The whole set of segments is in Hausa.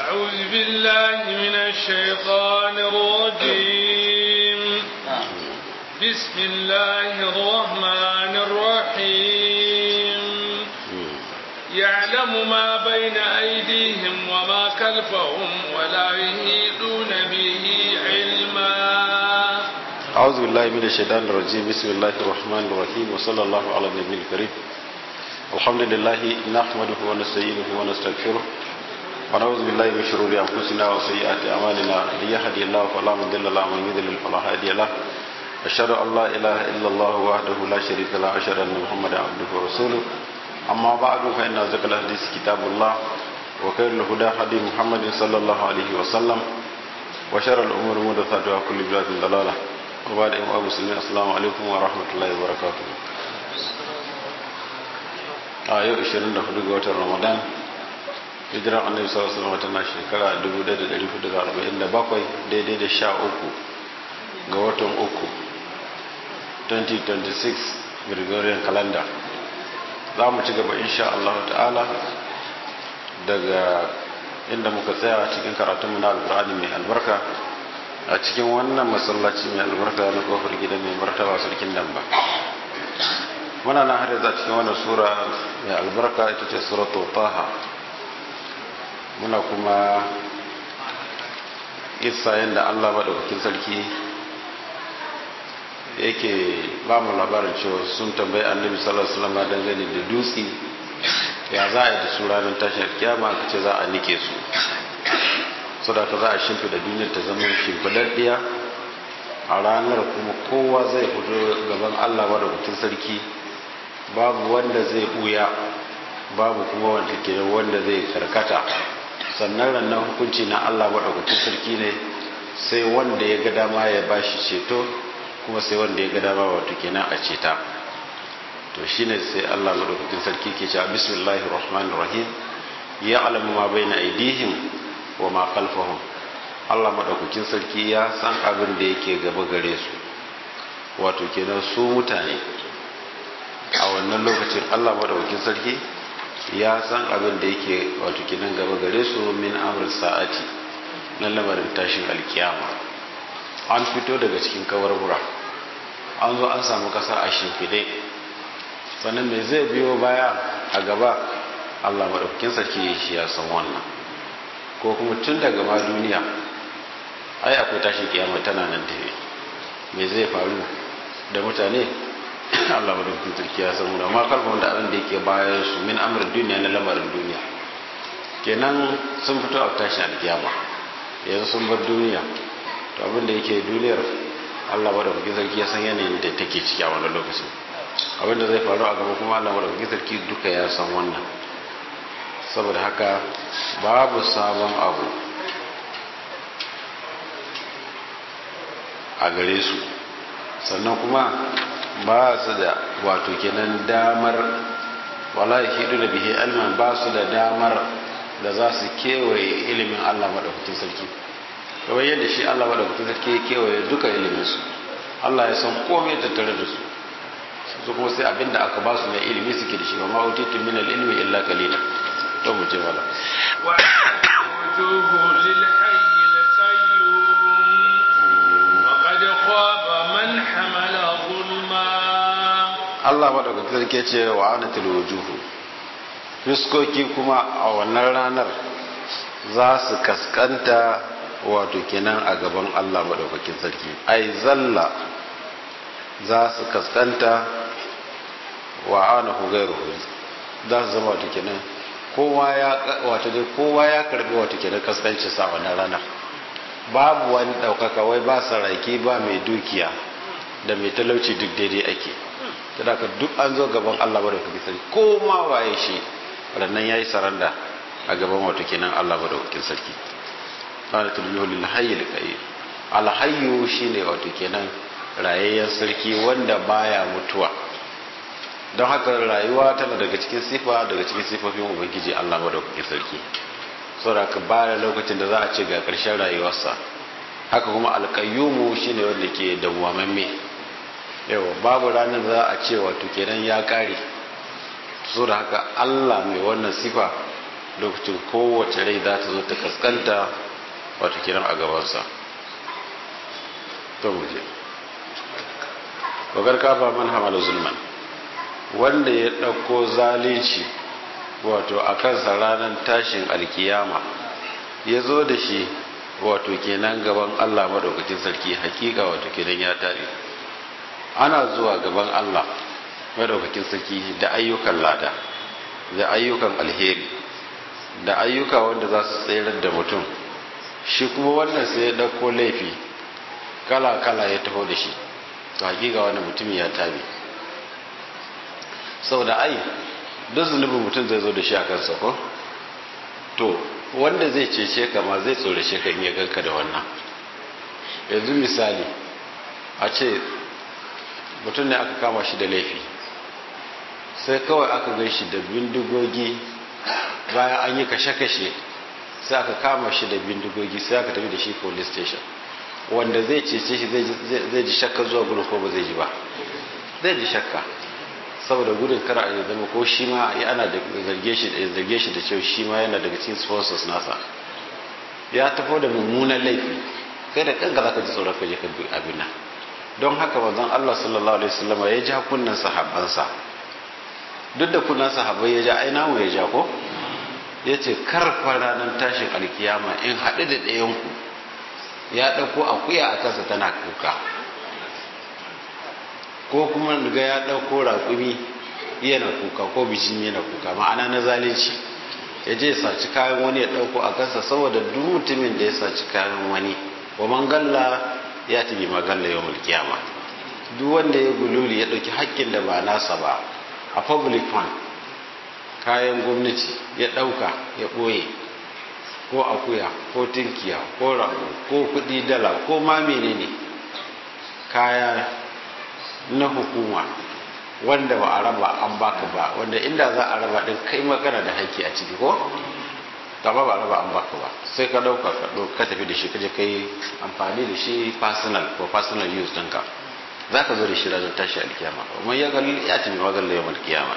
أعوذ بالله من الشيطان الرجيم بسم الله الرحمن الرحيم يعلم ما بين أيديهم وما خلفهم ولا يهيدون به علما أعوذ بالله من الشيطان الرجيم بسم الله الرحمن الرحيم وصلى الله على النبي الكريم الحمد لله نحمده ونستعينه ونستغفره ونعوذ بالله من شرور أنفسنا وسيئات أعمالنا من يهدي الله فلا مضل له ومن يضلل فلا هادي له أشهد أن لا إله إلا الله وحده لا شريك له أشهد أن محمدا عبده ورسوله أما بعد فإن أصدق الحديث كتاب الله وخير الهدى هدي محمد صلى الله عليه وسلم وشر الأمور محدثاتها وكل بدعة ضلالة وبعد أيها المسلمين السلام عليكم ورحمة الله وبركاته a yau 24 ga watan ramadan hijiran annabi sallallahu alaihi wasallam tana shekara 1447 daidai da 13 ga watan uku 2026 Gregorian calendar za mu ci gaba insha Allah ta'ala daga inda muka tsaya cikin karatunmu na alkur'ani mai albarka a cikin wannan masallaci mai albarka na kofar gidan mai martaba sarkin damba muna na har yanzu a cikin wannan sura mai albarka ita ce suratul taha muna kuma isa yadda Allah maɗaukakin sarki yake ba mu labarin cewa sun tambayi annabi sallallahu alaihi wasallam dangane da dutse ya za a yi da su ranar tashin kiyama ka ce za a nike su so da ka za a shimfida duniyar ta zama shimfidaddiya a ranar kuma kowa zai fito gaban Allah maɗaukakin sarki babu wanda zai buya babu kuma wanda ke wanda zai karkata sannan rannan hukunci na Allah maɗaukakin sarki ne sai wanda ya ga dama ya bashi ceto kuma sai wanda ya ga dama wato kenan a ceta to shine sai Allah maɗaukakin sarki ke cewa bismillahir rahmanir rahim ya alamu ma baina aidihim wa ma khalfahum Allah maɗaukakin sarki ya san abin da yake gaba gare su wato kenan su mutane a wannan lokacin Allah maɗaukakin sarki ya san abin da yake wato kenan gaba gare su min amr sa'ati na lamarin tashin alkiyama an fito daga cikin kawarbura an zo an samu kasa a shimfide sannan me zai biyo baya a gaba Allah maɗaukakin sarki shi ya san wannan ko kuma tun daga ma duniya ai akwai tashin kiyama tana nan tafe me zai faru da mutane Allah madaukakin sarki ya san wannan amma kalmar da abin da yake bayan su min amr duniya na lamarin duniya kenan sun fito a tashin alkiyama yanzu sun bar duniya to abin da yake duniyar Allah madaukakin sarki ya san yanayin da take ciki a wannan lokacin abin da zai faru a gaba kuma Allah madaukakin sarki duka ya san wannan saboda haka babu sabon abu a gare su sannan kuma ba su da wato kenan damar wala hidu da bihi alman ba su da damar da za su kewaye ilimin Allah madaukakin sarki kamar yadda shi Allah madaukakin sarki ya kewaye duka ilimin su Allah ya san komai tattare da su su kuma sai abinda aka ba su na ilimi suke da shi wa ma utitu min al-ilmi illa qalila to mu je wala wa wujuhu lil hayy al-qayyum wa qad khaba man hamala zulma Allah madaukakin sarki ce wa anatul wujuhu fiskoki kuma a wannan ranar za su kaskanta wato kenan a gaban Allah madaukakin sarki ai zalla za su kaskanta wa anahu gairuhu za su zama wato kenan kowa ya wato dai kowa ya karbi wato kenan kaskancin sa wannan ranar babu wani daukaka wai ba saraki ba mai dukiya da mai talauci duk daidai ake da ka duk an zo gaban Allah madaukakin sarki ko ma waye shi rannan yayi saranda a gaban wato kenan Allah madaukakin sarki qala tulmihu lil hayy al qayyim al hayyu shine wato kenan rayayyen sarki wanda baya mutuwa don haka rayuwa tana daga cikin sifa daga cikin sifofin ubangiji Allah madaukakin sarki saboda ka ba lokacin da za a ce ga karshen rayuwarsa haka kuma alƙayyumu shine wanda ke dawwamamme yawa babu ranar za a ce wato kenan ya kare so da haka Allah mai wannan sifa lokacin kowace rai za ta zo ta kaskanta wato kiran a gabansa to muje wagar kafa man hamala zulman wanda ya ɗauko zalunci wato a kansa ranar tashin alkiyama ya zo da shi wato kenan gaban Allah madaukakin sarki hakika wato kenan ya tare ana zuwa gaban Allah madaukakin sarki da ayyukan lada da ayyukan alheri da ayyuka wanda za su tsayar da mutum shi kuma wannan sai ya ɗauko laifi kala-kala ya taho da shi to hakika wani mutum ya tabi saboda ai duk zunubin mutum zai zo da shi a kansa ko to wanda zai cece ka ma zai tsorace ka in ya ganka da wannan yanzu misali a ce mutum ne aka kama shi da laifi sai kawai aka gan shi da bindigogi bayan an yi kashe-kashe sai aka kama shi da bindigogi sai aka tafi da shi police station wanda zai cece shi zai ji shakka zuwa gudun ko ba zai ji ba zai ji shakka saboda gudun kar a zama ko shi ma ana da zarge shi da zarge shi da cewa shi ma yana daga cikin sponsors nasa ya tafo da mummunan laifi kai da kanka zaka ji tsoron ka je ka bi abin nan don haka manzon Allah sallallahu alaihi wasallam ya ja kunnan sahabbansa duk da kunnan sahabbai ya ja ai namu ya ja ko yace kar fa ranar tashin alkiyama in haɗu da ɗayan ku ya ɗauko akuya a kansa tana kuka ko kuma ga ya ɗauko raƙumi yana kuka ko bijimi yana kuka ma'ana na zalunci ya je saci kayan wani ya ɗauko a kansa saboda duk mutumin da ya saci kayan wani wa man galla ya tabi magalla yau mulkiyama duk wanda ya gululi ya ɗauki haƙƙin da ba nasa ba a public fund kayan gwamnati ya ɗauka ya ɓoye ko akuya ko tinkiya ko rago ko kuɗi dala ko ma menene kaya na hukuma wanda ba a raba an baka ba wanda inda za a raba din kai magana da haƙƙi a ciki ko gaba ba a raba an baka ba sai ka ɗauka ka tafi da shi ka je kai amfani da shi personal ko personal use ɗinka za ka zo da shi ranar tashi alkiyama amma ya ga ya tafi magana yau alkiyama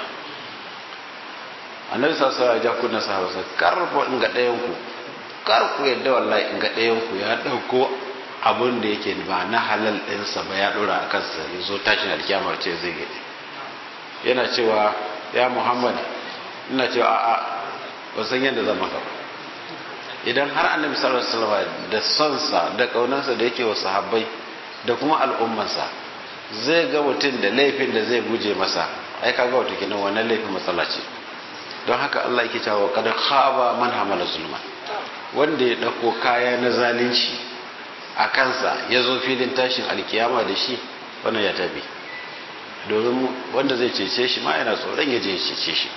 annabi sallallahu alaihi wasallam ya kunna sahaba sai karfa in ga ɗayan ku kar ku yadda wallahi in ga ɗayan ku ya ɗauko abin da yake ba na halal ɗinsa ba ya ɗora a kansa ya zo tashin alkiyama ce zai gade yana cewa ya muhammad ina cewa a'a ba san yadda zama ka idan har annabi sallallahu alaihi wasallam da sonsa da kaunansa da yake wa sahabbai da kuma al'ummansa zai ga mutum da laifin da zai guje masa ai kaga wato kenan wannan laifin matsala ce don haka Allah yake cewa kada khaba man hamala zulma wanda ya dauko kaya na zalunci a kansa ya zo filin tashin alkiyama da shi wannan ya tabi domin wanda zai cece shi ma yana tsoron ya je ya cece shi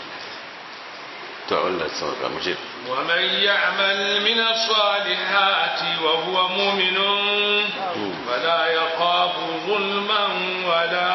to Allah sauka mu ce ومن يعمل من الصالحات وهو مؤمن فلا يخاف ظلما ولا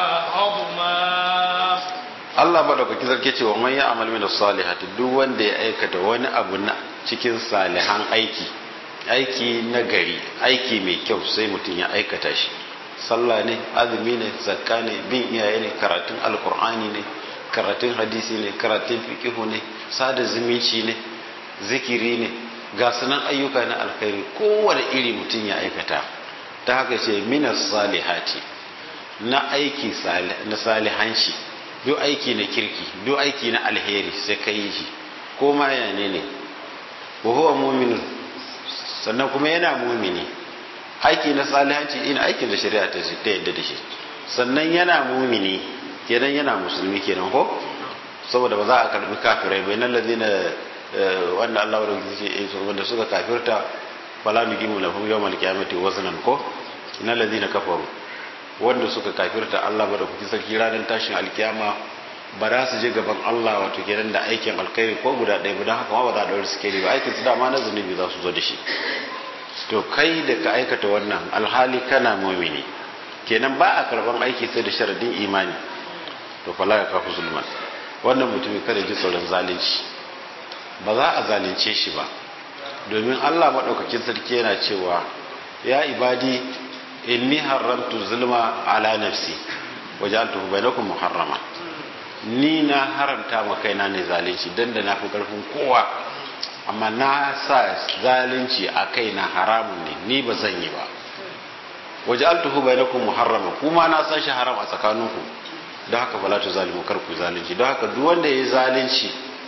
هضما Allah madaukaki sarki ce wa man ya'mal min as-salihati duk wanda ya aikata wani abu na cikin salihan aiki aiki na gari aiki mai kyau sai mutum ya aikata shi sallah ne azumi ne zakka ne bin iyaye ne karatun alkur'ani ne karatun hadisi ne karatun fiqihu ne sada zumunci ne zikiri ne ga sunan ayyuka na alkhairi kowane iri mutum ya aikata ta haka ce minas salihati na aiki na salihanci duk aiki na kirki duk aiki na alheri sai ka yi shi ko ma yane ne wa huwa mu'minun sannan kuma yana mumini aiki na salihanci ina aikin da shari'a ta yadda da shi sannan yana mumini kenan yana musulmi kenan ko saboda ba za a karbi kafirai bai nan lazina wanda Allah wadda ke ce wanda suka kafirta fala nuqimu lahum yawmal qiyamati waznan ko innal ladina kafaru wanda suka kafirta Allah ba da kuki sarki ranar tashin alkiyama ba za su je gaban Allah wato kenan da aikin alkhairi ko guda ɗaya ba don haka ma ba za a ɗaure su ba aikin su dama na zunubi za su zo da shi to kai da ka aikata wannan alhali kana mumini kenan ba a karban aiki sai da sharadin imani to fala ya kafu zulman wannan mutumin kada ji tsoron zalunci ba za a zalunce shi ba domin Allah maɗaukakin sarki yana cewa ya ibadi inni haramtu zulma ala nafsi waja'altuhu bainakum muharrama ni na haramta ma kaina ne zalunci dan da na fi karfin kowa amma na sa zalunci a kai na haramun ne ni ba zan yi ba waje altuhu bai na kuma muharrama kuma na san shi haram a tsakaninku don haka bala tu zalimu kar ku zalunci don haka duk wanda ya yi zalunci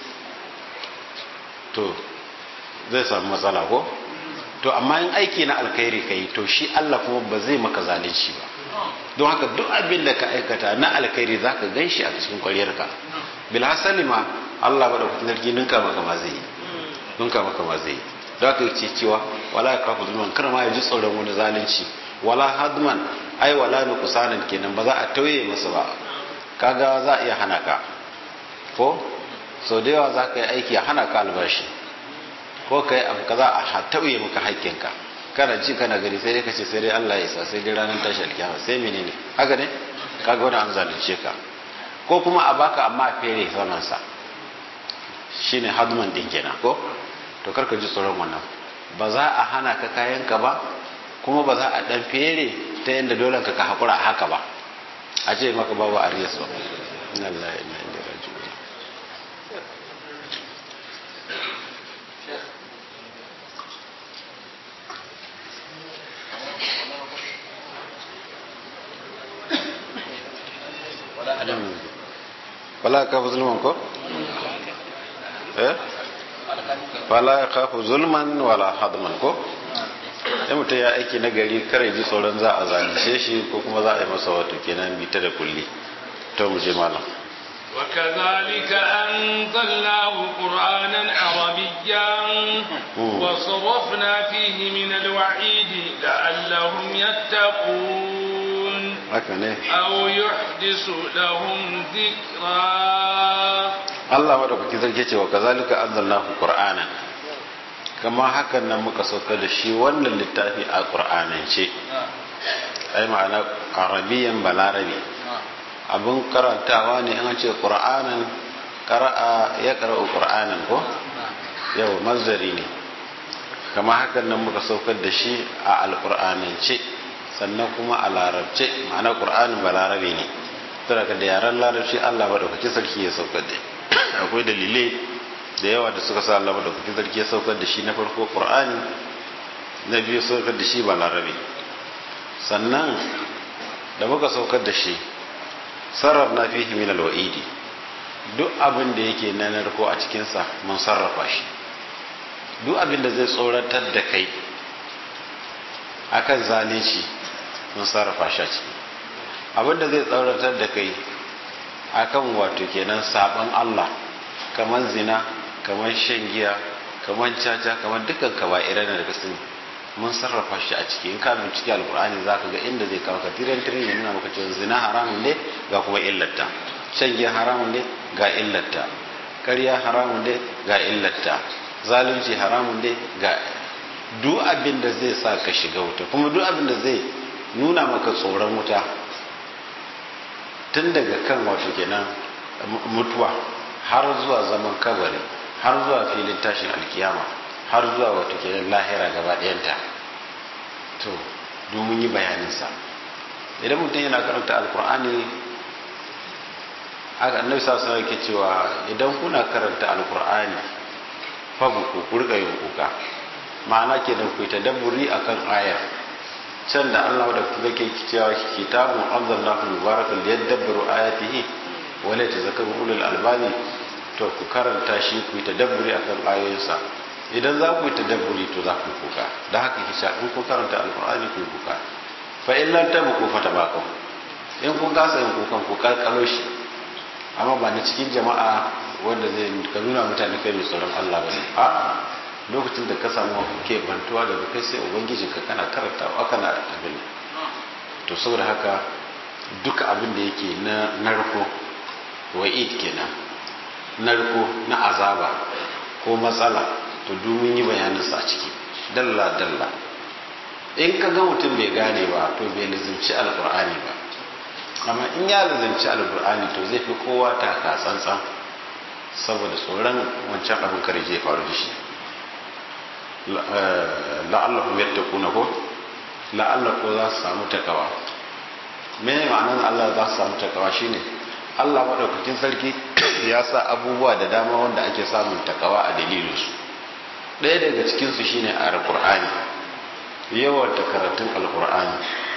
to zai samu matsala ko to amma in aiki na alkhairi ka yi to shi Allah kuma ba zai maka zalunci ba don haka duk abin da ka aikata na alkhairi za ka gan shi a cikin kwaryarka bilhassali ma Allah ba da kuɗin sarki ninka maka ma zai yi ninka maka ma zai yi don haka ce cewa wala ya kafa zulman kar ma ya ji tsoron wani zalunci wala hadman ai wala ni kusanan kenan ba za a tauye masa ba kaga za a iya hana ka ko sau da yawa za ka yi aiki a hana ka albashi ko ka yi abu kaza a tauye maka haƙƙinka kana ji kana gani sai dai ka ce sai dai Allah ya isa sai dai ranar tashi alkiyama sai menene haka ne kaga wani an zalunce ka ko kuma a baka amma a fere saman sa shine hadman din kenan ko to kar ka ji tsoron wannan ba za a hana ka kayanka ba kuma ba za a dan fere ta yadda dole ka ka hakura haka ba a ce maka babu ariyas ba inna lillahi inna ilaihi raji'un wala ka fi zulman ko? eh? wala ka fi zulman wala hadman ko? ya mutum ya aiki na gari kare ji tsoron za a zalice shi ko kuma za a yi masa wato kenan bita da kulli to mu je malam وكذلك أنزلناه قرآنا عربيا وصرفنا فيه من الوعيد لعلهم يتقون أو يحدث لهم ذكرا الله madaukaki zarge cewa kazalika anzalnahu qur'anan kama hakan nan muka sauka da shi wannan littafi a qur'anance ai ma'ana arabiyan balarabi abin karantawa ne an ce qur'anan qara'a ya qara'u qur'anan ko yau mazdari ne kama hakan nan muka saukar da shi a alqur'anance sannan kuma a larabce ma'ana qur'anin ba larabe ne saboda da yaran larabci Allah madaukaki sarki ya saukar da akwai dalilai da yawa da suka sa Allah madaukaki sarki ya saukar da shi na farko qur'ani na biyu saukar da shi ba larabe sannan da muka saukar da shi sarrafna fihi min alwa'idi duk abin da yake na narko a cikinsa mun sarrafa shi duk abin da zai tsoratar da kai akan zalunci mun sarrafa shi a ciki abin da zai tsoratar da kai akan wato kenan saban Allah kamar zina kamar shan giya kamar caca kamar dukkan kaba'irai da kasan mun sarrafa shi a ciki in ka bincike alkur'ani za ka ga inda zai kawo ka tiran tiran ya nuna maka cewa zina haramun ne ga kuma illarta shan giya haramun ne ga illarta ƙarya haramun ne ga illarta zalunci haramun ne ga duk abin da zai sa ka shiga wuta kuma duk abin da zai nuna maka tsoron wuta tun daga kan wato kenan mutuwa har zuwa zaman kabari har zuwa filin tashin alkiyama har zuwa wato kenan lahira gaba ɗayanta to domin yi bayaninsa idan mutum yana karanta alkur'ani annabi sa sa yake cewa idan kuna karanta alkur'ani fa ku ku rika yin kuka ma'ana kenan ku ta dabburi akan ayar can da Allah da kuma yake cewa kitabun anzalnahu mubarakun liyadabbaru ayatihi wa la tazakkaru ulul albani to ku karanta shi ku ta dabburi akan ayoyinsa idan za ku yi tadabburi to za ku yi kuka da haka kisha in kun karanta alkur'ani ku yi kuka fa in lam tabu fa tabaqu in kun kasa yin kukan ku kalkalo shi amma ba na cikin jama'a wanda zai ka nuna mutane kai mai tsoron Allah bane a lokacin da ka samu ke bantuwa daga kai sai ubangijin ka kana karantawa kana abin to saboda haka duka abin da yake na narko wa'id kenan narko na azaba ko matsala to domin yi bayaninsa a ciki dalla dalla in ka ga mutum bai gane ba to bai lizimci alkur'ani ba amma in ya lizimci alkur'ani to zai fi kowa taka tsantsan saboda tsoron wancan abin kare zai faru da shi la'allahu yattaquna ko la'alla ko za su samu takawa me ma'anar Allah za su samu takawa shine Allah madaukakin sarki ya sa abubuwa da dama wanda ake samun takawa a dalilinsu ɗaya daga cikinsu shine alkur'ani yawan da karatun alkur'ani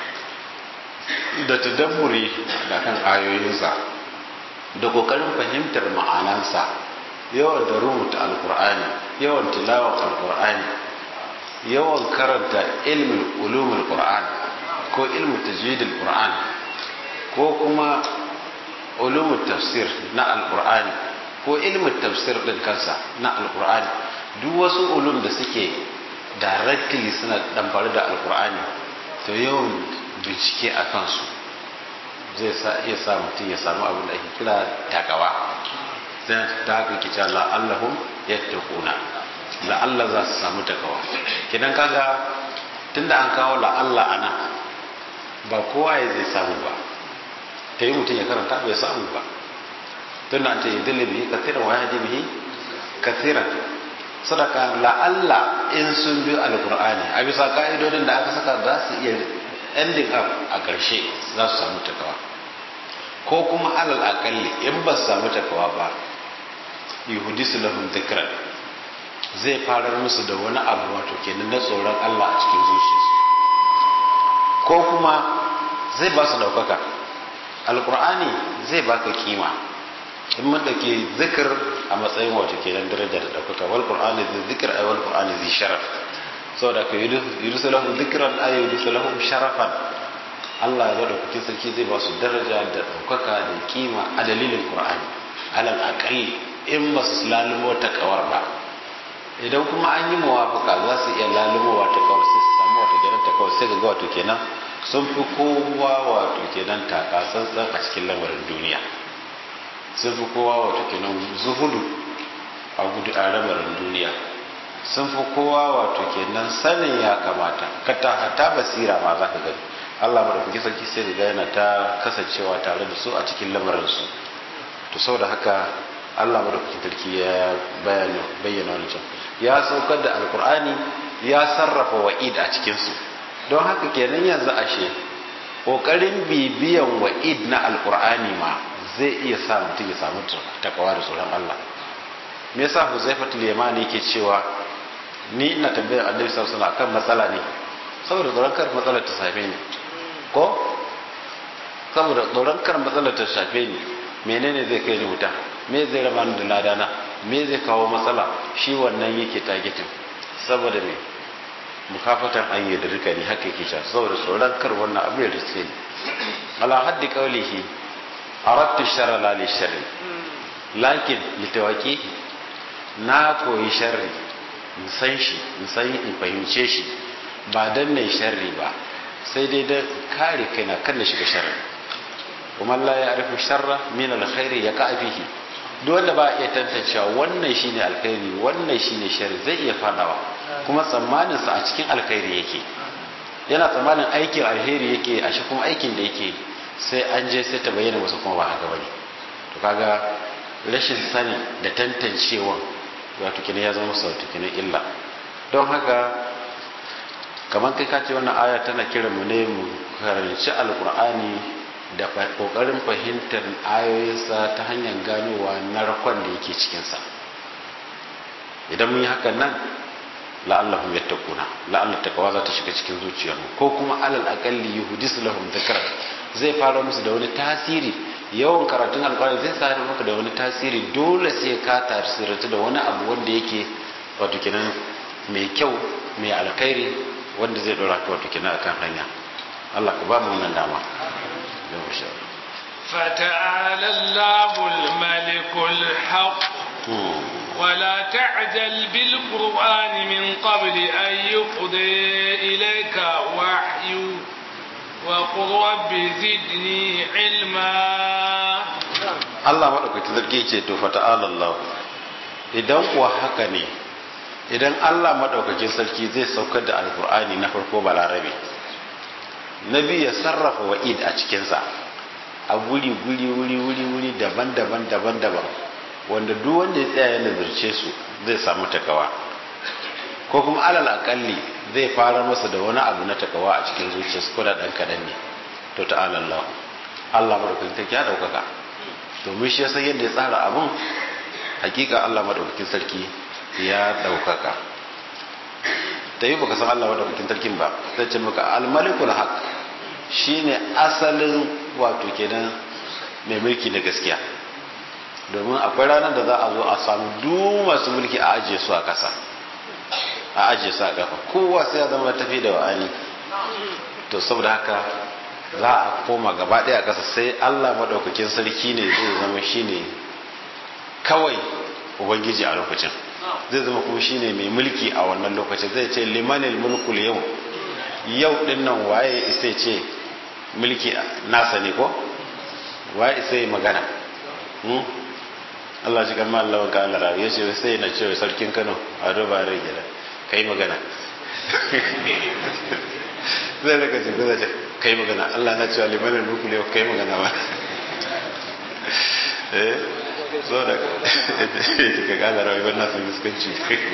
da tadabburi da kan ayoyinsa da kokarin fahimtar ma'anansa yawan da rubuta alkur'ani yawan tilawar alkur'ani yawan karanta ilmin ulumul qur'an ko ilmin tajwidul qur'an ko kuma ulumul tafsir na alkur'ani ko ilmin tafsir din kansa na alkur'ani duk wasu ulum da suke directly suna damfare da alkur'ani to yawan bincike a kansu zai sa iya sa mutum ya samu abin da ake kira takawa zai ta haka kice la'allahum yattaquna la'alla za su samu takawa kidan kaga tunda an kawo la'alla ana ba kowa ya zai samu ba ta yi mutum ya karanta bai samu ba tunda an ce yadda bihi kathiran wa yahdi bihi kathiran sadaka la'alla in sun bi alqur'ani a bisa ka'idodin da aka saka za su iya ending up a ƙarshe za su samu takawa ko kuma alal akalli in ba su samu takawa ba yuhudisu lahum dhikran zai farar musu da wani abu wato kenan na tsoron Allah a cikin zuciyarsu ko kuma zai ba su daukaka alqur'ani zai baka kima in mun dauke zikir a matsayin wato kenan daraja da daukaka wal qur'ani zai zikir ay wal qur'ani zai sharaf saboda ka yudusu lahum dhikran ay yudusu lahum sharafan Allah ya dauki sarki zai ba su daraja da daukaka da kima a dalilin qur'ani alal aqalli in ba su lalumo ta kawar ba idan kuma an yi muwafaka za su iya lalumowa ta kawar sai su samu wato kenan ta kawar sai ga wato kenan sun fi kowa wato kenan taka tsantsan a cikin lamarin duniya sun fi kowa wato kenan zuhudu a gudu a lamarin duniya sun fi kowa wato kenan sanin ya kamata kata hata basira ma za ka gani Allah madaukaki sarki sai ga yana ta kasancewa tare da su a cikin lamarin su to saboda haka Allah madaukakin sarki ya bayyana wani can ya saukar da alkur'ani ya sarrafa wa'id a cikinsu don haka kenan yanzu ashe ƙoƙarin bibiyan wa'id na alkur'ani ma zai iya sa mutum ya samu takawa da tsoron Allah me yasa Huzaifatul Yamani yake cewa ni ina tambayar Annabi sallallahu alaihi wasallam akan matsala ne saboda tsoron kar matsalar ta shafe ni ko saboda tsoron kar matsalar ta shafe ni menene zai kai ni wuta me zai raba ni da ladana me zai kawo matsala shi wannan yake targeting saboda me mukafatan an yi da rika ni haka yake cewa saboda tsoron kar wannan abu ya riske ni ala haddi qawlihi aradtu sharra la li sharri lakin litawaki na koyi sharri in san shi in san in fahimce shi ba dan ne sharri ba sai dai dan kare kaina kan na shiga sharri kuma la ya arifu sharra min alkhairi ya fihi duk wanda ba iya tantancewa wannan shine alkhairi wannan shine sharri zai iya fadawa kuma tsammanin sa a cikin alkhairi yake yana tsammanin aikin alheri yake a shi kuma aikin da yake sai an je sai ta bayyana masa kuma ba haka bane to kaga rashin sani da tantancewa wato kina ya zama sau kina illa don haka kamar kai ka ce wannan aya tana kiran mu ne mu karanci alkur'ani da kokarin fahimtar ayoyinsa ta hanyar ganowa na rakon da yake cikinsa idan mun yi hakan nan la'allahum yattaquna la'allat taqwa za ta shiga cikin zuciyarmu ko kuma alal aqalli yuhdis lahum dhikra zai fara musu da wani tasiri yawan karatun alqur'ani zai sa maka da wani tasiri dole sai ka tasiratu da wani abu wanda yake wato kenan mai kyau mai alkhairi wanda zai dora ka wato kenan akan hanya Allah ka ba mu wannan dama فتعالى الله الملك الحق ولا تعجل بالقرآن من قبل أن يقضي إليك وحي وقل رب زدني علما Allah maɗaukaki zargi ce to fata'ala Allah idan kuwa haka ne idan Allah maɗaukakin sarki zai saukar da alkur'ani na farko balarabe na biyu ya sarrafa wa'id a cikinsa a guri guri wuri wuri wuri daban-daban daban-daban wanda duk wanda ya tsaya ya nazarce su zai samu takawa ko kuma alal akalli zai fara masa da wani abu na takawa a cikin zuciyarsa ko da dan kadan ne to ta'ala Allah Allah madaukakin sarki ya daukaka domin shi ya san yadda ya tsara abun hakika Allah madaukakin sarki ya daukaka ta yi baka san Allah wadda kukin tarkin ba zai ce maka almalikul haq shine asalin wato kenan mai mulki na gaskiya domin akwai ranar da za a zo a samu duk masu mulki a ajiye su a kasa a ajiye su a kafa kowa sai ya zama tafi da wa'ani to saboda haka za a koma gaba ɗaya kasa sai Allah maɗaukakin sarki ne zai zama shine kawai ubangiji a lokacin zai zama kuma shine mai mulki a wannan lokacin zai ce limanil mulkul yau yau din nan waye isa ce mulki nasa ne ko waye isa yi magana Allah shi kan Allah wanka Allah rawi ya ce sai na cewa sarkin Kano a duba rai gida kai magana zai raka ce zai ce kai magana Allah na cewa limanil mulkul yau kai magana ba eh so da ka kala rayuwar nasu fuskanci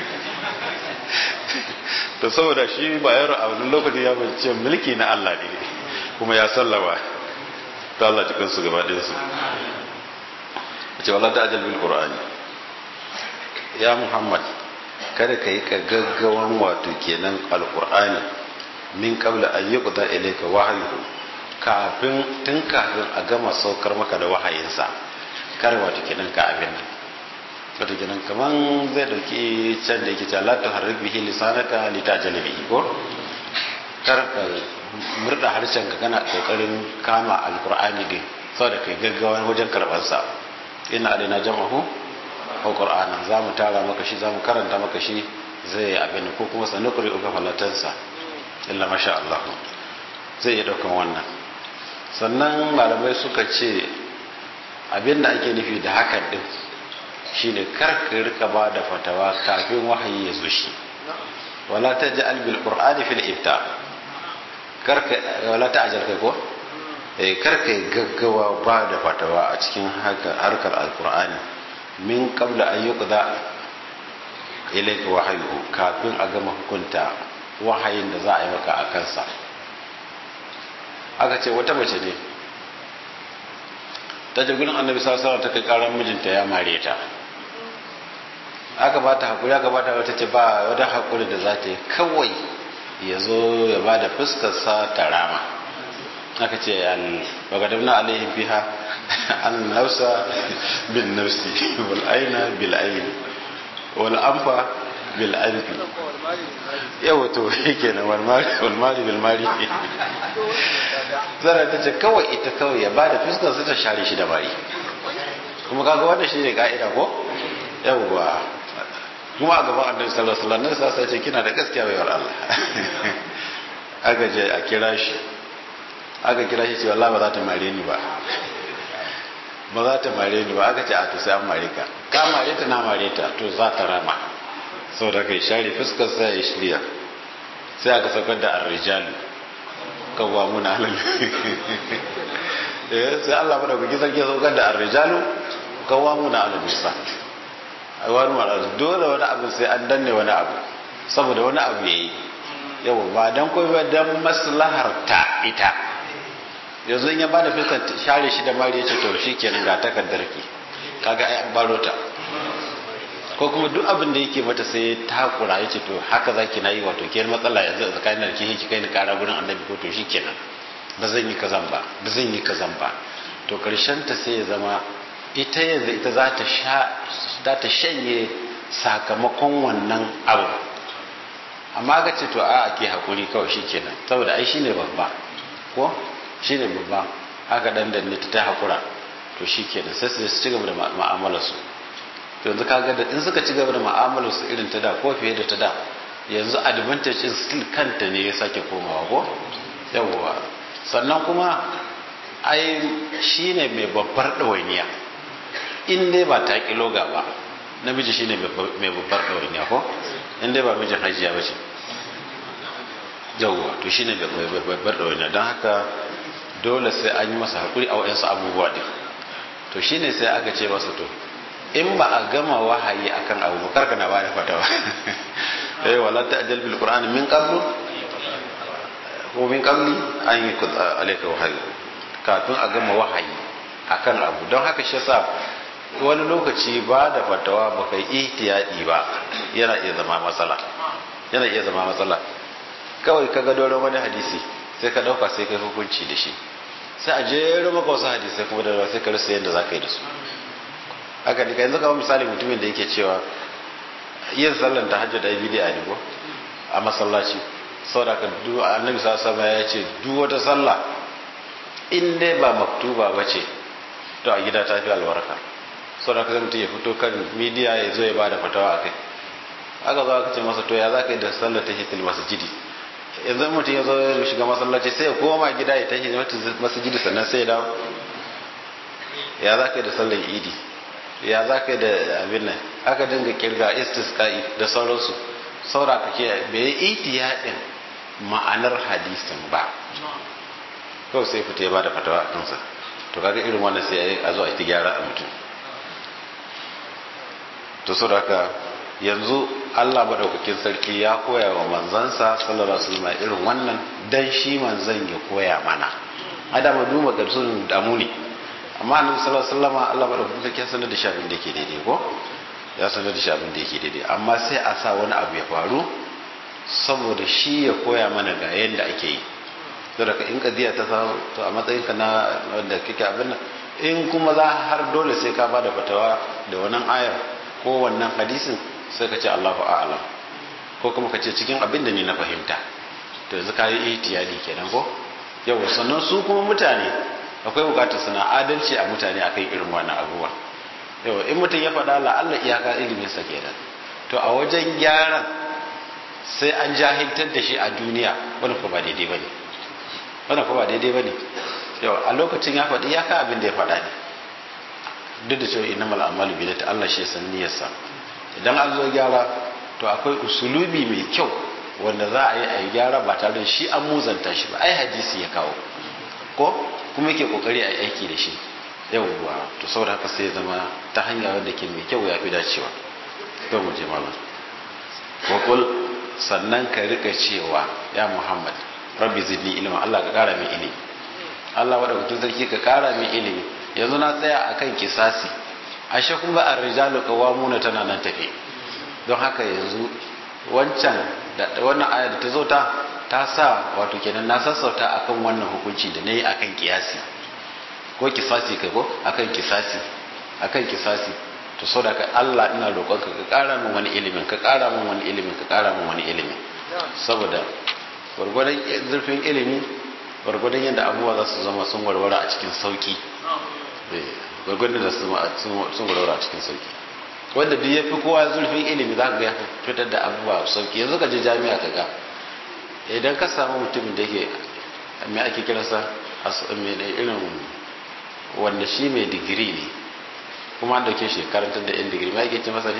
to saboda shi ba yaro a wani lokaci ya bance mulki na Allah ne kuma ya sallama ta Allah cikin su gaba ɗin su ce wala da ajal bil qur'ani ya muhammad kada ka yi ka gaggawan wato kenan alqur'ani min qabla an yuqda ilayka wahyu kafin tun kafin a gama saukar maka da wahayinsa kar wato kenan ka abin nan wato kenan kaman zai dauki can da yake cewa la tuharrik bihi lisanaka litajal bihi ko kar ka murda harshen ka kana kokarin kama alqur'ani din saboda kai gaggawa wajen karban sa ina adina jama'u ko qur'ana za mu tara maka shi za mu karanta maka shi zai abin ko kuma sanukuri uka falatansa illa masha Allah zai iya daukan wannan sannan malamai suka ce abin da ake nufi da hakan din shine kar ka rika ba da fatawa kafin wahayi ya zo shi wala taj'al bil qur'ani fil ibta kar ka wala ta'jal kai ko eh kar ka gaggawa ba da fatawa a cikin harkar alqur'ani min qabla an yuqda ilayka wahyu kafin a gama hukunta wahayin da za a yi maka a kansa aka ce wata mace ne ta je gurin annabi sallallahu ta kai karan mijinta ya mare ta aka ba ta hakuri aka ba ta wata ce ba wata hakuri da za ta yi kawai ya zo ya ba da fuskarsa ta rama aka ce bagadamna alaihim fiha an nausa bin nafsi wal aina bil ain wal anfa bil anfi yawa to yake na wal mari bil mari zara ta ce kawai ita kawai ya ba da fuskar ta share shi da bari kuma kaga wannan shi ne ka'ida ko yawwa kuma a gaban annabi sallallahu alaihi wasallam sai sai ce kina da gaskiya baiwar Allah aka je a kira shi aka kira shi ce wallahi ba za ta mare ni ba ba za ta mare ni ba aka ce a to sai an mare ka ka mare ta na mare ta to za ta rama saboda kai share fuskar sai ya shirya sai aka saukar da ar-rijalu kawamuna halal eh sai Allah bada ku sarki ya saukar da ar-rijalu kawamuna ala nisa wani mara dole wani abu sai an danne wani abu saboda wani abu yayi yawa ba dan koyi ba dan maslahar ta ita yanzu in ya bada fiskar share shi da mari yace to shikenan ga takardar ki kaga ai an baro ta ko kuma duk abin da yake mata sai ta hakura yace to haka zaki nayi wato ke matsala yanzu tsakanin da ke kai ni kara gurin annabi ko to shikenan ba zan yi kazan ba ba zan yi kazan ba to karshen ta sai ya zama ita yanzu ita za ta sha za ta shanye sakamakon wannan abu amma ga ce to a ake hakuri kawai shikenan saboda ai shine babba ko shine babba haka dan danne ta hakura to shikenan sai su ci gaba da mu'amalar su yanzu kaga da in suka ci gaba da mu'amalar su irin ta da ko fiye da ta da yanzu advantage in still kanta ne ya sake komawa ko yawwa sannan kuma ai shine mai babbar ɗawainiya in dai ba ta kiloga ba namiji shine mai babbar ɗawainiya ko in dai ba mijin hajiya ba ce yawwa to shine mai babbar ɗawainiya don haka dole sai an yi masa haƙuri a wa'yansu abubuwa ɗin to shine sai aka ce masa to in ba a gama wahayi akan abu ba karka na bada fatawa eh wala ta'jal bil qur'ani min qablu ko min qabli an yi alayka wahayi kafin a gama wahayi akan abu don haka shi yasa wani lokaci ba da fatawa ba kai ihtiyadi ba yana iya zama matsala yana iya zama matsala kawai ka ga doron wani hadisi sai ka ɗauka sai ka hukunci da shi sai a jero maka wasu hadisai kuma da sai ka rasa yadda za ka yi da su haka ne ka yanzu kawai misali mutumin da yake cewa yin sallan ta hajji da ya bidiya ne ko a masallaci saboda ka duk annabi sallallahu ya ce duk wata sallah in dai ba maktuba ba ce to a gida ta fi albarka saboda ka mutum ya fito kan midiya ya zo ya bada fatawa a kai aka zo aka ce masa to ya za ka yi da sallar ta hitil masjidi yanzu mutum ya zo ya shiga masallaci sai ya koma gida ya tashi masjidi sannan sai ya dawo ya za ka yi da sallar idi ya za ka yi da abin nan aka dinga kirga istisqa'i da sauransu saura ka ke bai yi itiyadin ma'anar hadisin ba kawai sai fita ya ba da fatawa a kansa to kaga irin wannan sai a zo a ta gyara a mutum to saboda haka yanzu Allah madaukakin sarki ya koya wa manzansa sallallahu alaihi wasallam irin wannan dan shi manzan ya koya mana adama duma ga sun damu ne amma annabi sallallahu alaihi wasallam Allah madaukakin sarki ya sanar da shi abin da yake daidai ko ya sanar da shi abin da yake daidai amma sai a sa wani abu ya faru saboda shi ya koya mana ga yadda ake yi saboda ka in kadiya ta samu to a matsayin ka na wanda kike abin nan in kuma za har dole sai ka bada fatawa da wannan ayar ko wannan hadisin sai ka ce Allahu a'lam ko kuma ka ce cikin abin da ni na fahimta to yanzu ka yi ihtiyadi kenan ko yawa sannan su kuma mutane akwai bukatar suna adalci a mutane akan irin wannan abubuwa yawa in mutum ya faɗa la'alla iyaka ilimin sa kenan to a wajen gyaran sai an jahiltar da shi a duniya wani ko ba daidai bane wani ko ba daidai bane yawa a lokacin ya faɗi iyaka abin da ya faɗa ne duk da cewa innamal a'malu bi ta Allah shi san niyyarsa idan an zo gyara to akwai usulubi mai kyau wanda za a yi a yi gyara ba tare da shi an muzanta shi ba ai hadisi ya kawo ko kuma yake kokari a yi aiki da shi yawwa to saboda haka sai zama ta hanya wanda ke mai kyau ya fi dacewa to mu je malam wakul sannan ka rika cewa ya muhammad rabbi zidni ilma Allah ka kara min ilimi Allah wadda sarki ka kara min ilimi yanzu na tsaya akan kisasi ashe kun ga ar-rijalu qawwamuna tana nan tafi don haka yanzu wancan da wannan aya da ta zo ta ta sa wato kenan na sassauta akan wannan hukunci da nayi akan kiyasi ko kisasi kai ko akan kisasi akan kisasi to so da Allah ina roƙonka ka ƙara min wani ilimin ka ƙara min wani ilimin ka ƙara min wani ilimin saboda gwargwadon zurfin ilimi gwargwadon yadda abubuwa za su zama sun warware a cikin sauki gwargwadon da sun warware a cikin sauki wanda duk ya fi kowa zurfin ilimi za ka ga ya fitar da abubuwa sauki yanzu ka je jami'a ka ga idan ka samu mutumin da yake me ake kiransa irin wanda shi mai digiri ne kuma an dauke shi karantar da yan digiri ma yake ce masa ne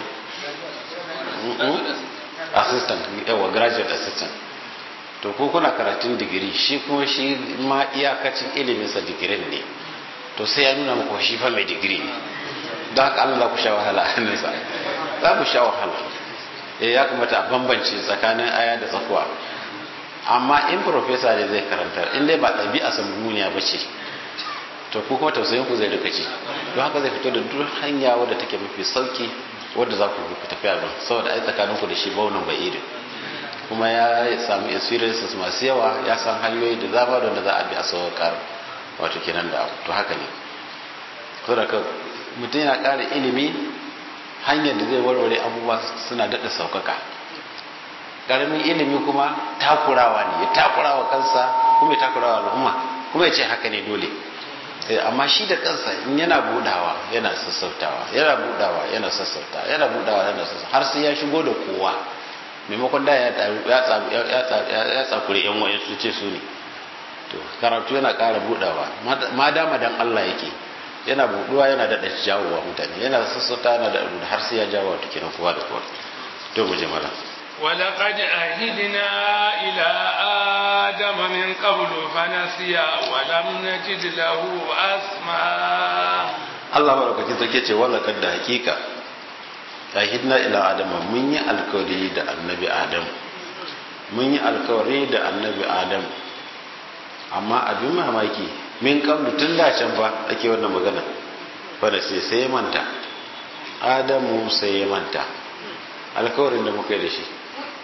assistant yawa graduate assistant to ko kuna karatun digiri shi kuma shi ma iyakacin iliminsa digirin ne to sai ya nuna muku shi fa mai digiri ne don haka Allah za ku sha wahala a hannunsa za ku sha wahala ya kamata a bambance tsakanin aya da tsakuwa amma in profesa ne zai karantar in dai ba ɗabi'a samuniya ba ce to ku kuma tausayin ku zai rika ci don haka zai fito da duk hanya wadda take mafi sauki wadda za ku ku tafiya ba saboda ai tsakanin ku da shi baunan bai irin kuma ya samu experiences masu yawa ya san hanyoyi da zama da za a bi a sauƙar wato kenan da to haka ne saboda ka mutum yana ƙara ilimi hanyar da zai warware abubuwa suna daɗa sauƙaƙa ƙaramin ilimi kuma takurawa ne ya takurawa kansa kuma ya takurawa al'umma kuma ya ce haka ne dole amma shi da kansa in yana budawa yana sassautawa yana budawa yana sassautawa yana budawa yana sassautawa har sai ya shigo da kowa maimakon da ya tsakure yan wayan su ce su ne to karatu yana ƙara budawa ma dama dan Allah yake yana buduwa yana da jawowa mutane yana sassauta yana da har sai ya jawo wato kenan kowa da kowa to mu je mala ولقد عهدنا إلى آدم من قبل فنسي ولم نجد له أسما Allah maɗaukakin sarki ce wala da hakika ahidna ila adama mun yi alkawari da annabi adam mun yi alkawari da annabi adam amma abin mamaki min kablu tun da can fa ake wannan magana fa da sai sai manta adamu sai ya manta alkawarin da muka yi da shi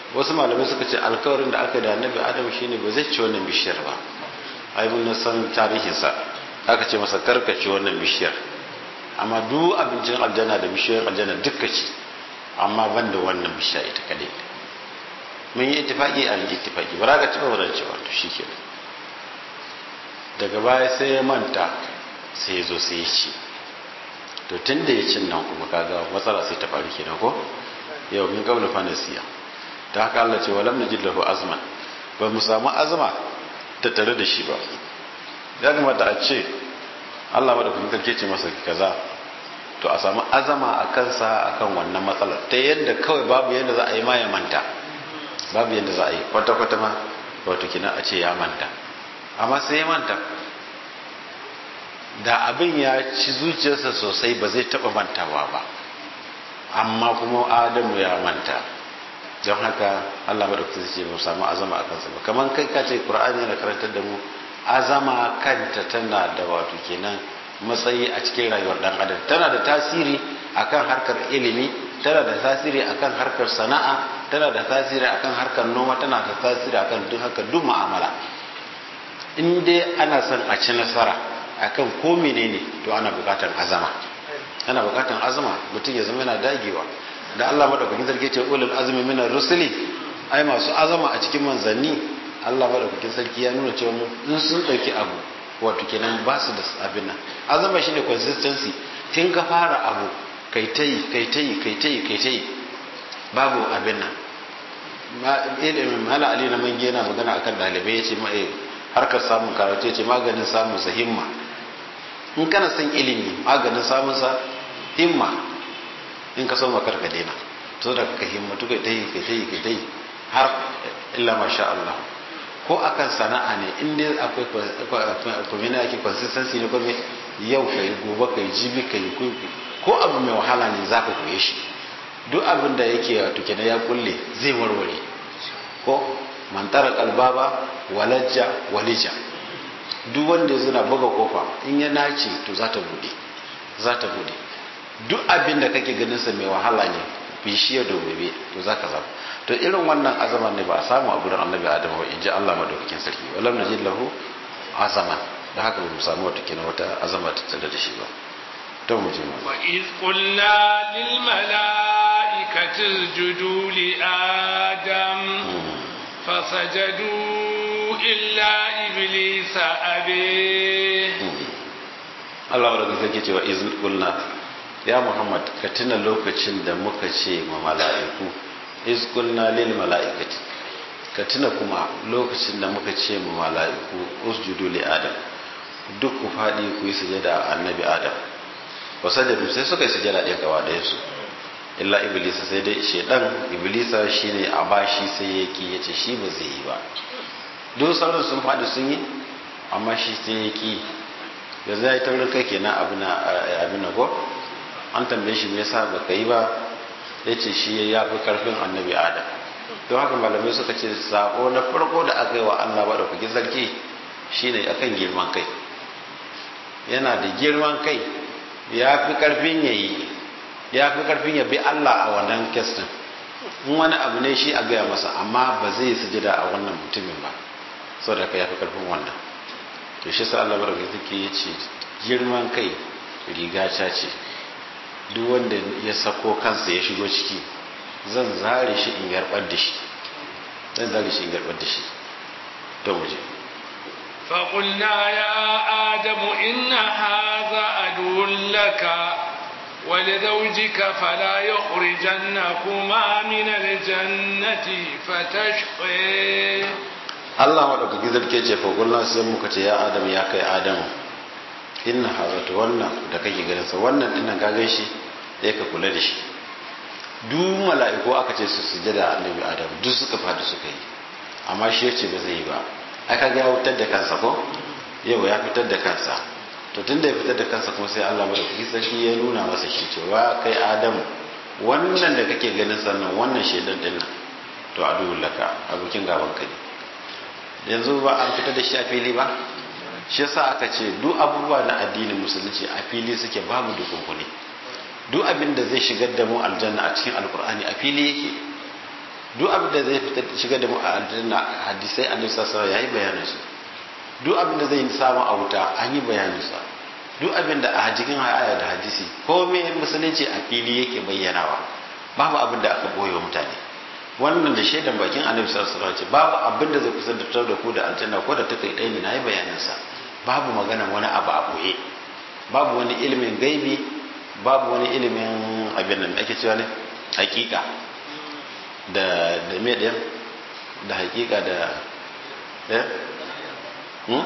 wasu malamai suka ce alkawarin da aka da annabi adam shine ba zai ci wannan bishiyar ba ai mun san tarihinsa aka ce masa karkace wannan bishiyar amma duk abincin aljanna da bishiyoyin aljanna duka ci amma ban da wannan bishiya ita kadai mun yi ittifaki a yi ittifaki ba za ka ci ba ba ci wato shi ke daga baya sai ya manta sai ya zo sai ya ci to tun da ya cin nan kuma kaga matsala sai ta faru kenan ko yau min qabla fanasiya ta haka Allah ce walam najid lahu azman ba mu samu azma ta tare da shi ba ya kamata a ce Allah madaukakin sarki ce masa kaza to a samu azama a kansa akan wannan matsalar ta yadda kawai babu yadda za a yi ma ya manta babu yadda za a yi kwata kwata ma wato kina a ce ya manta amma sai ya manta da abin ya ci zuciyarsa sosai ba zai taba mantawa ba amma kuma adamu ya manta don haka Allah madaukakin ce ba samu azama a kansa ba kamar kai ka ce Qur'ani yana karantar da mu azama kanta tana da wato kenan matsayi a cikin rayuwar dan adam tana da tasiri akan harkar ilimi tana da tasiri akan harkar sana'a tana da tasiri akan harkar noma tana da tasiri akan duk haka duk mu'amala in dai ana son a ci nasara akan ko menene to ana bukatar azama ana bukatar azama mutum ya zama yana dagewa da Allah madaukakin sarki ce ulul azmi minar rusuli ai masu azama a cikin manzanni Allah madaukakin sarki ya nuna cewa in sun dauki abu wato kenan ba su da abin nan azama shine consistency tun ka fara abu kai tayi kai tayi kai tayi kai tayi babu abin nan ma ilimin mala ali na mange yana magana akan dalibai yace ma eh harkar samun karatu yace maganin samun sa himma in kana son ilimi maganin samun sa himma in ka so makar ka daina to da ka himmatu kai tayi kai tayi kai tayi har illa masha Allah ko akan sana'a ne in dai akwai kwamina ake consistency ne kome yau ka yi gobe ka yi jibi ka yi ko abu mai wahala ne za ka koye shi duk abin da yake wato kenan ya kulle zai warware ko mantara kalbaba walajja walija duk wanda ya zuna buga kofa in ya nace to za ta bude za ta bude duk abin da kake ganin sa mai wahala ne bishiyar da gobe to za ka zama to irin wannan azaman ne ba a samu a gurin annabi adam ba in ji Allah madaukakin sarki walam najid lahu azaman da haka ba mu samu wata kina wata azama ta tare da shi ba to mu je wa iz qulna lil malaikati isjudu li adam fasajadu illa iblisa abe Allah madaukakin sarki ce wa iz qulna ya Muhammad ka tuna lokacin da muka ce ma mala'iku iz qulna lil mala'ikati ka tuna kuma lokacin da muka ce ma mala'iku usjudu li adam duk ku fadi ku yi sujada annabi adam wa sajadu sai suka yi sujada ɗaya gaba ɗaya su illa iblisa sai dai shedan iblisa shine a bashi sai yake yace shi ba zai yi ba duk sauran sun fadi sun yi amma shi sai yake yanzu ya yi taurin kai kenan abin na ko an tambaye shi me yasa baka yi ba ya ce shi ya fi karfin annabi adam don haka malamai suka ce sako na farko da aka yi wa allah ba da kuki sarki shine akan girman kai yana da girman kai ya fi karfin ya yi ya fi karfin ya bi allah a wannan kestin in wani abu ne shi a gaya masa amma ba zai sujada a wannan mutumin ba saboda ka ya fi karfin wannan to shi sa allah barka take ya ce girman kai riga ta ce duk wanda ya sako kansa ya shigo ciki zan zare shi in garbar da shi zan zare shi in garbar da shi to muje فقلنا يا آدم إن هذا عدو لك ولزوجك فلا يخرجنكما من الجنة فتشقي Allah maɗaukaki zarke ce faƙulna sai muka ce ya Adam ya kai Adamu inna hazatu wannan da kake ganin sa wannan dinnan ka gan shi sai ka kula da shi duk mala'iku aka ce su sujada annabi Adam duk suka fadi suka yi amma shi yace ba zai yi ba aka ga ya fitar da kansa ko yau ya fitar da kansa to tunda ya fitar da kansa kuma sai Allah maɗaukaki sarki ya nuna masa shi cewa kai Adamu wannan da kake ganin sannan wannan shedan dinnan to adu laka abokin gaban ka ne yanzu ba an fitar da shi a fili ba shi yasa aka ce duk abubuwa na addinin musulunci a fili suke babu dukunkune duk abin da zai shigar da mu aljanna a cikin alkur'ani a fili yake duk abin da zai fitar shiga da mu a aljanna hadisai annabi sallallahu alaihi yayi bayanin su duk abin da zai samu a wuta an yi bayanin sa duk abin da a cikin aya da hadisi komai musulunci a fili yake bayyanawa babu abin da aka boye wa mutane wannan da shaidan bakin annabi sallallahu alaihi wasallam babu abin da zai kusantar da ku da aljanna ko da ta kai ɗaya ne nayi bayanin sa babu magana wani abu a boye babu wani ilimin gaibi babu wani ilimin abin nan ake cewa ne hakika da da me ɗin da hakika da eh hmm?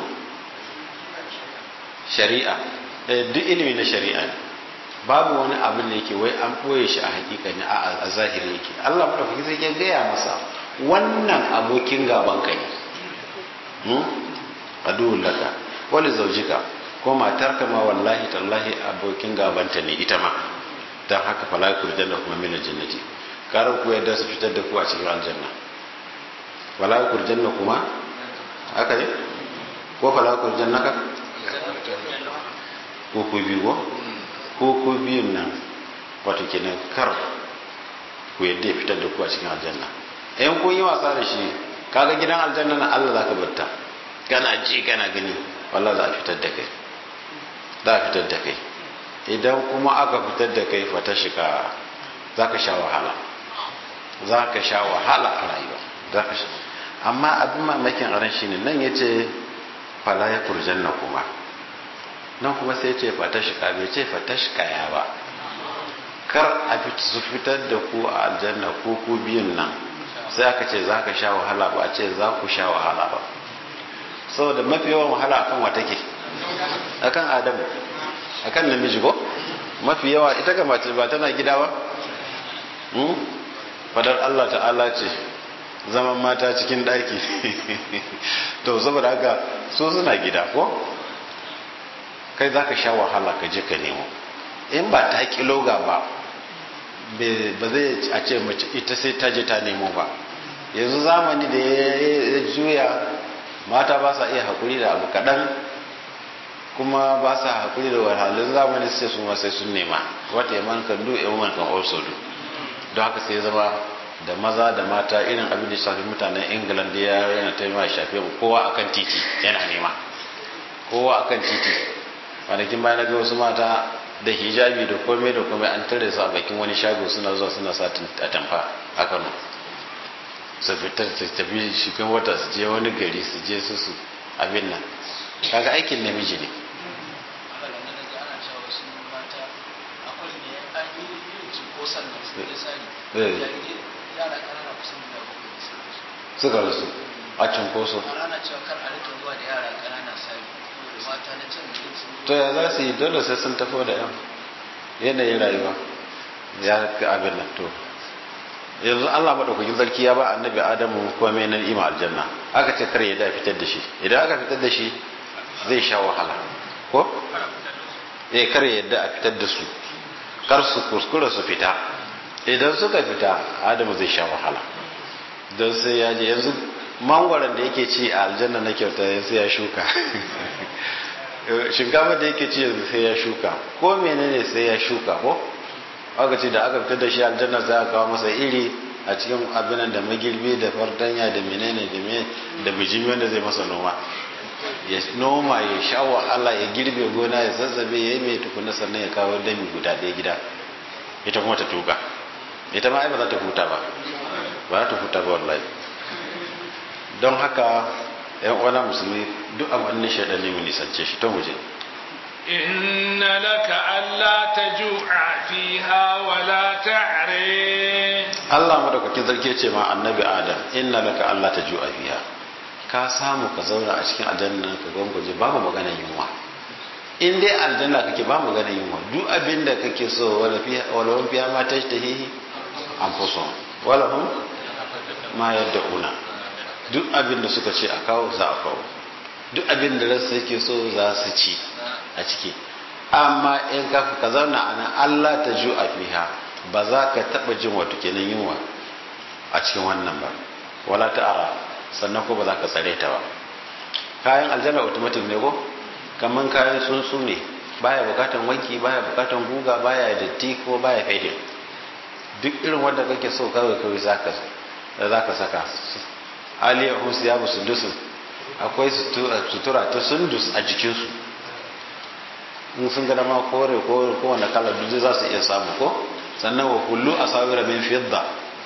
shari'a duk ilimi na shari'a ne babu wani abin da yake wai an ɓoye shi a hakika ne a zahiri yake Allah madaukaki sai ya gaya masa wannan abokin gaban ka ne aduwwul laka wali zaujika ko matarka ma wallahi tallahi abokin gabanta ne ita ma dan haka fala kurjanna kuma min aljannati karar ku yadda su fitar da ku a cikin aljanna fala kurjanna kuma haka ne ko fala kurjanna ka ko ku biyu ko ko ku biyun nan wato kenan kar ku yadda ya fitar da ku a cikin aljanna in kun yi wasa da shi kaga gidan aljanna na Allah zaka batta kana ji kana gani wallahi za a fitar da kai za a fitar da kai idan kuma aka fitar da kai fata shika za ka sha wahala za ka sha wahala a rayuwa za ka sha amma abin mamakin aran shi ne nan ya ce fala ya kurjanna kuma nan kuma sai ce fatashka bai ce fatashka ya ba kar a su fitar da ku a aljanna ko ku biyun nan sai aka ce za ka sha wahala ba a ce za ku sha wahala ba saboda mafi yawan wahala akan wa take akan adamu akan namiji ko mafi yawa ita ga mace ba tana gida ba fadar Allah ta'ala ce zaman mata cikin ɗaki to saboda haka so suna gida ko kai za ka sha wahala ka je ka nemo in ba ta kiloga ba ba zai a ce mace ita sai ta je ta nemo ba yanzu zamani da ya juya mata ba sa iya haƙuri da abu kaɗan kuma ba sa haƙuri da wahalhalun zamani sai su ma sai sun nema wata yaman kan do yaman kan also do don haka sai zama da maza da mata irin abin da shafi mutanen england ya yana taimaka shafe kowa akan titi yana nema kowa akan titi kwanakin bayan na ga wasu mata da hijabi da komai da komai an tare su a bakin wani shago suna zuwa suna sa a tamfa a kano su fitar su tafi shigan wata su je wani gari su je su su abin nan kaga aikin namiji ne suka rasu a cunkoso to ya za su yi dole sai sun tafi da yan yanayin rayuwa ya ga abin nan to yanzu Allah madaukakin sarki ya ba annabi Adamu kuma mai nan ima aljanna aka ce kar ya da fitar da shi idan aka fitar da shi zai sha wahala ko eh kar ya da a fitar da su kar su kuskura su fita idan suka fita Adamu zai sha wahala don sai ya je yanzu mangwaron da yake ci a aljanna na kyauta sai ya shuka shinkafa da yake ci yanzu sai ya shuka ko menene sai ya shuka ko aka ce da aka fitar da shi aljanna sai aka kawo masa iri a cikin abinan da magirbi da fartanya da menene da me da bijimi wanda zai masa noma ya noma ya sha wahala ya girbe gona ya zazzabe ya yi mai tukuna sannan ya kawo dami guda ɗaya gida ita kuma ta tuka ita ma ai ba za ta huta ba ba za ta huta ba wallahi don haka yan uwana musulmi duk abin shaidan ne mu nisance shi to mu je إن لك ألا تجوع فيها ولا تعري Allah madaukakin sarki ce ma annabi Adam inna laka Allah tajua fiha ka samu ka zauna a cikin aljanna ka gwangwaje babu magana yunwa in dai aljanna kake ba magana yunwa duk abin da kake so wala fiha wala hum fiha ma tashtahihi anfusuhum wala hum ma yad'una duk abin da suka ce a kawo za a kawo duk abin da ransa yake so za su ci a ciki amma in ka ka zauna a nan Allah ta ju a fiha ba za ka taɓa jin wato kenan yunwa a cikin wannan ba wala ta'ara sannan ko ba za ka tsare ta ba kayan aljanna automatic ne ko kaman kayan tsuntsu ne baya bukatan wanki baya bukatan guga baya datti ko baya fede duk irin wanda kake so kawai kawai za ka da za ka saka aliyahum siyabu sundusun akwai sutura ta sundus a jikinsu in sun gada ma kore ko kowane kalar duk za su iya samu ko sannan wa kullu a sabira min fidda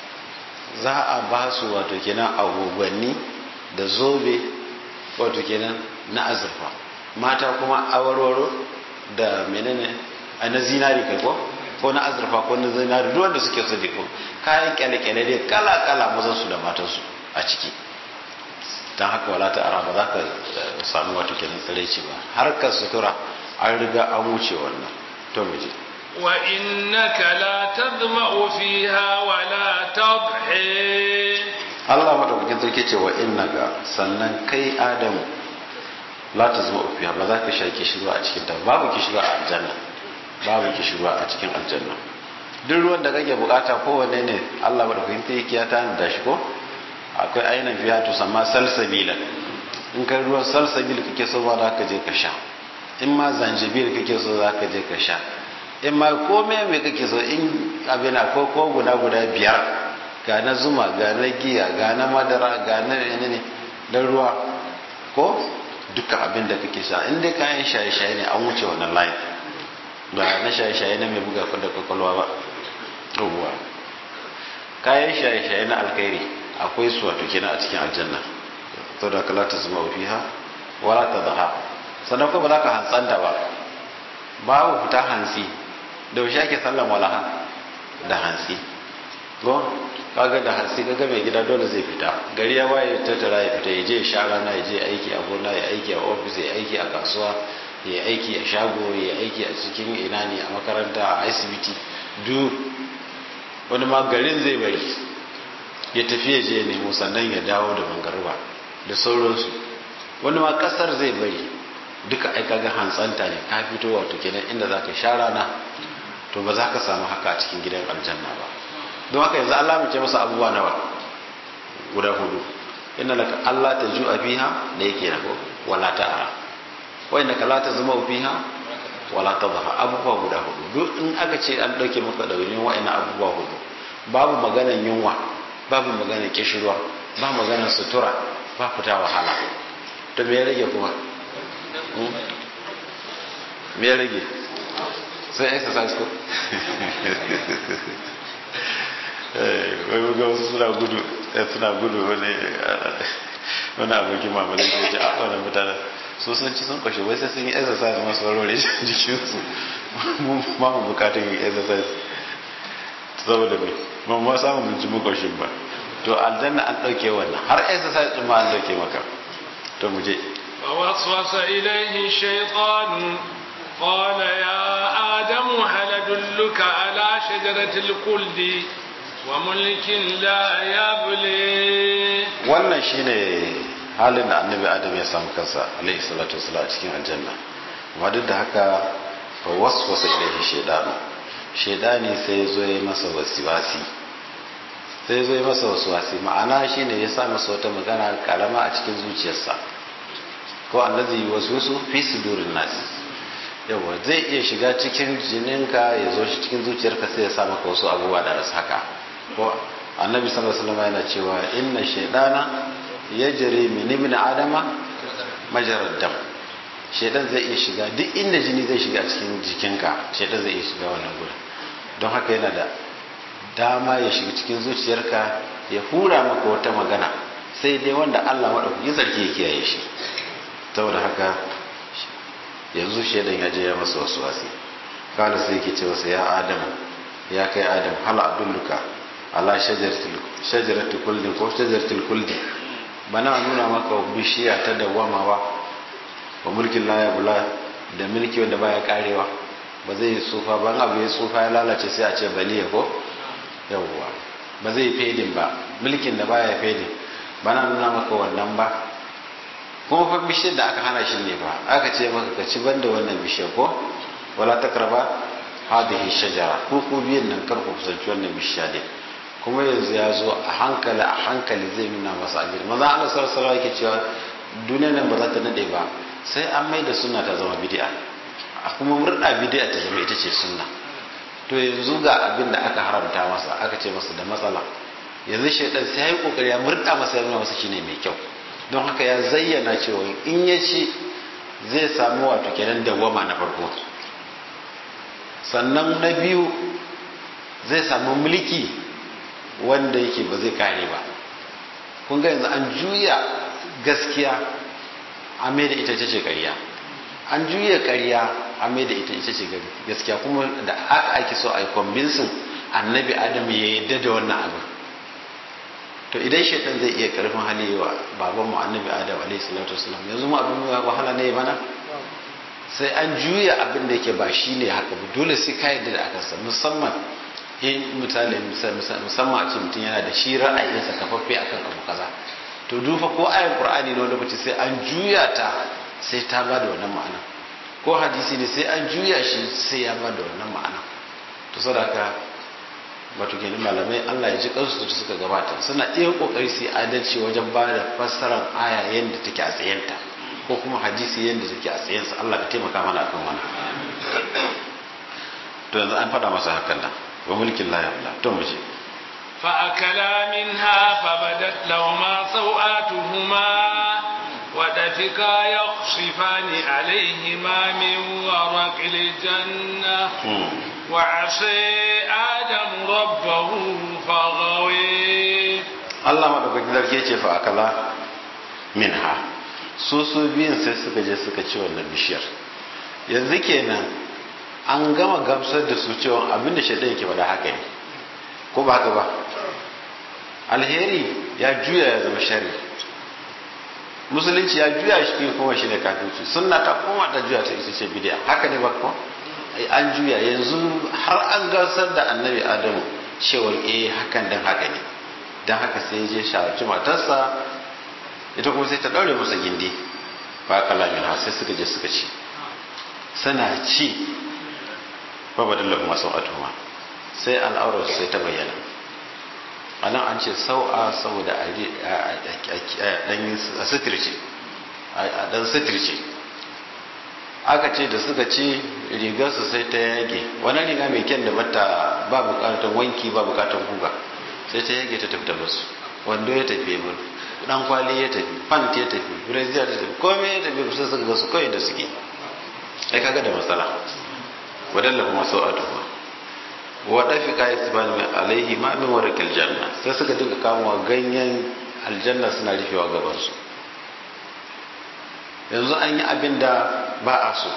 za a ba su wato kenan agogwanni da zobe wato kenan na azurfa mata kuma awarwaro da menene a na zinari kai ko ko na azurfa ko na zinari duk wanda suke so ko kayan kyale-kyale dai kala-kala mazan su da matan su a ciki don haka wala ta ara ba za ka samu wato kenan tsiraici ba harkar sutura an riga an wuce wannan to mu je wa innaka la tadma'u fiha wa la tadhi Allah madaukakin sarki ce wa innaka sannan kai Adamu la tazma'u fiha ba za ka sha kishirwa a cikin ta babu kishirwa a aljanna babu kishirwa a cikin aljanna duk ruwan da kake bukata kowanne ne Allah madaukakin sarki ya tana da shi ko akwai ainihin fiya to sama salsabila in kai ruwan salsabil kake so ba za ka je ka sha in ma zanjibil kake so za ka je ka sha in ma komai mai kake so in abin ko ko guda guda biyar ga na zuma ga na giya ga na madara ga na ne na ruwa ko duka abin da kake sha in dai kayan shaye-shaye ne an wuce wannan layin ba na shaye-shaye na mai buga da kwakwalwa ba ruwa kayan shaye-shaye na alkhairi akwai su wato kenan a cikin aljanna to da kala ta zama fiha wala ta zaha sannan kuma ba za ka hantsanta ba babu fita hantsi da yaushe ake sallan walaha da hantsi ko kaga da hantsi kaga mai gida dole zai fita gari ya waye tattara ya fita ya je sha rana ya je aiki a gona ya aiki a ofis ya aiki a kasuwa ya aiki a shago ya aiki a cikin ina ne a makaranta a asibiti duk wani ma garin zai bari ya tafi ya je nemo sannan ya dawo da mangarba da sauransu wani ma kasar zai bari duka ai kaga hantsanta ne ka fito wato kenan inda zaka sha rana to ba za ka samu haka a cikin gidan aljanna ba don haka yanzu Allah mu ce masa abubuwa nawa guda hudu inna laka Allah ta ju'a fiha da yake na wala ta'ara wa innaka la tazma fiha wala tadha abubuwa guda hudu duk in aka ce an dauke maka daurin wa'annan abubuwa hudu babu maganan yunwa babu maganan kishirwa ba maganan sutura ba fita wahala to me ya rage kuma me ya rage sai exercise ko wai ga wasu suna gudu suna gudu wani wani abokin mamalin da ce a wani mutane so sun ci sun kwashe wai sai sun yi exercise masu warware jikinsu ma mu bukatun yi exercise saboda mai ba ma samun mun ji makwashin ba to aljanna an ɗauke wannan har exercise ɗin ma an ɗauke maka to mu je فوسوس إليه الشيطان قال يا آدم هل أدلك على شجرة الخلد وملك لا يبلي wannan shine halin da annabi adam ya samu kansa alaihi salatu wasallam a cikin aljanna amma duk da haka fa waswasa ilaihi shaydanu shaydani sai zo ya masa wasiwasi sai zo ya masa wasiwasi ma'ana shine ya sa masa wata magana karama a cikin zuciyarsa ko allazi waswisu fi sudurin nas yawa zai iya shiga cikin jininka ya zo shi cikin zuciyarka sai ya sa maka wasu abubuwa da rasu haka ko annabi sallallahu alaihi wasallam yana cewa inna shaytana yajri min ibn adama majarad dam shaytan zai iya shiga duk inda jini zai shiga cikin jikinka shaytan zai iya shiga wannan gurin don haka yana da dama ya shiga cikin zuciyarka ya hura maka wata magana sai dai wanda Allah madaukakin sarki ya kiyaye shi saboda haka yanzu shaidan ya je ya masa wasu wasi kala sai yake ce masa ya adam ya kai adam hal abdulluka ala shajaratul kulli ko shajaratul kulli bana nuna maka bishiya ta dawama ba wa mulkin la ya bula da mulki wanda baya karewa ba zai tsufa ba abu ya tsufa ya lalace sai a ce baliya ko yawwa ba zai fedin ba mulkin da baya fedin bana nuna maka wannan ba kuma fa bishiyar da aka hana shi ne fa aka ce maka ka ci banda wannan bishiyar ko wala takraba hadhihi shajara ko ku biyan nan kar ku kusanci wannan bishiya ne kuma yanzu ya zo a hankali a hankali zai nuna masa ajir maza Allah sallallahu alaihi wasallam yake cewa duniyar nan ba za ta nade ba sai an mai da sunna ta zama bid'a a kuma murda bid'a ta zama ita ce sunna to yanzu ga abin da aka haramta masa aka ce masa da matsala yanzu shaidan sai ya yi kokari ya murda masa yana masa shine mai kyau don haka ya zayyana cewa in ya ci zai samu wato kenan dawwama na farko sannan na biyu zai samu mulki wanda yake ba zai kare ba kun ga yanzu an juya gaskiya a mai da ita ce ce ƙarya an juya ƙarya a mai da ita ita ce gaskiya kuma da haka ake so a yi kwambinsin annabi adam ya yadda da wannan abin to idan shaitan zai iya karfin hali wa baban mu annabi adam alaihi salatu wasalam yanzu mu abin wahala ne bana sai an juya abin da yake ba shi ne haka ba dole sai ka yadda da akansa musamman in misali musamman a ce mutum yana da shi ra'ayinsa kafaffe akan abu kaza to dufa ko ayan qur'ani ne wani lokaci sai an juya ta sai ta ba da wannan ma'ana ko hadisi ne sai an juya shi sai ya ba da wannan ma'ana to saboda wato kenan malamai Allah ya ji kansu da suka gabata suna iya kokari su adalci wajen ba da fassarar aya yadda take a tsayenta ko kuma hadisi yadda take a tsayensa Allah ka taimaka mana akan wannan to yanzu an faɗa masa hakan nan wa mulkin la yabla to mu je فأكلا منها فبدت لهما سوآتهما ودفقا يخصفان عليهما من ورق الجنة وعصي آدم ربه فغوي Allah madaukakin sarki ce fa akala minha su su biyun sai suka je suka ci wannan bishiyar yanzu kenan an gama gamsar da su cewa abinda shaidan yake faɗa haka ne ko ba haka ba alheri ya juya ya zama shari musulunci ya juya shi kuma shi ne kafirci sunna ta koma ta juya ta ita ce bidiya haka ne ba ko an juya yanzu har an gasar da annabi adamu cewar eh hakan dan haka ne dan haka sai je shawarci matarsa ita kuma sai ta daure masa gindi ba kalamin ha sai suka je suka ci suna ci ba badallahu masu atuma sai al'aurar sai ta bayyana a nan an ce sau'a saboda a ɗan sitirce a ɗan sitirce aka ce da suka ci rigarsu sai ta yage wani riga mai kyan da bata ba bukatar wanki ba bukatar guga sai ta yage ta tafi da basu wando ya tafi ya bar dan kwali ya tafi pant ya tafi brazier ta tafi komai ya tafi kusa suka basu kawai da suke ai kaga da matsala wadalla kuma sau'atu ba waɗa fi kayi su bani alaihi ma min warakil janna sai suka duka kamuwa ganyen aljanna suna rufewa gabansu yanzu an yi abin da ba a so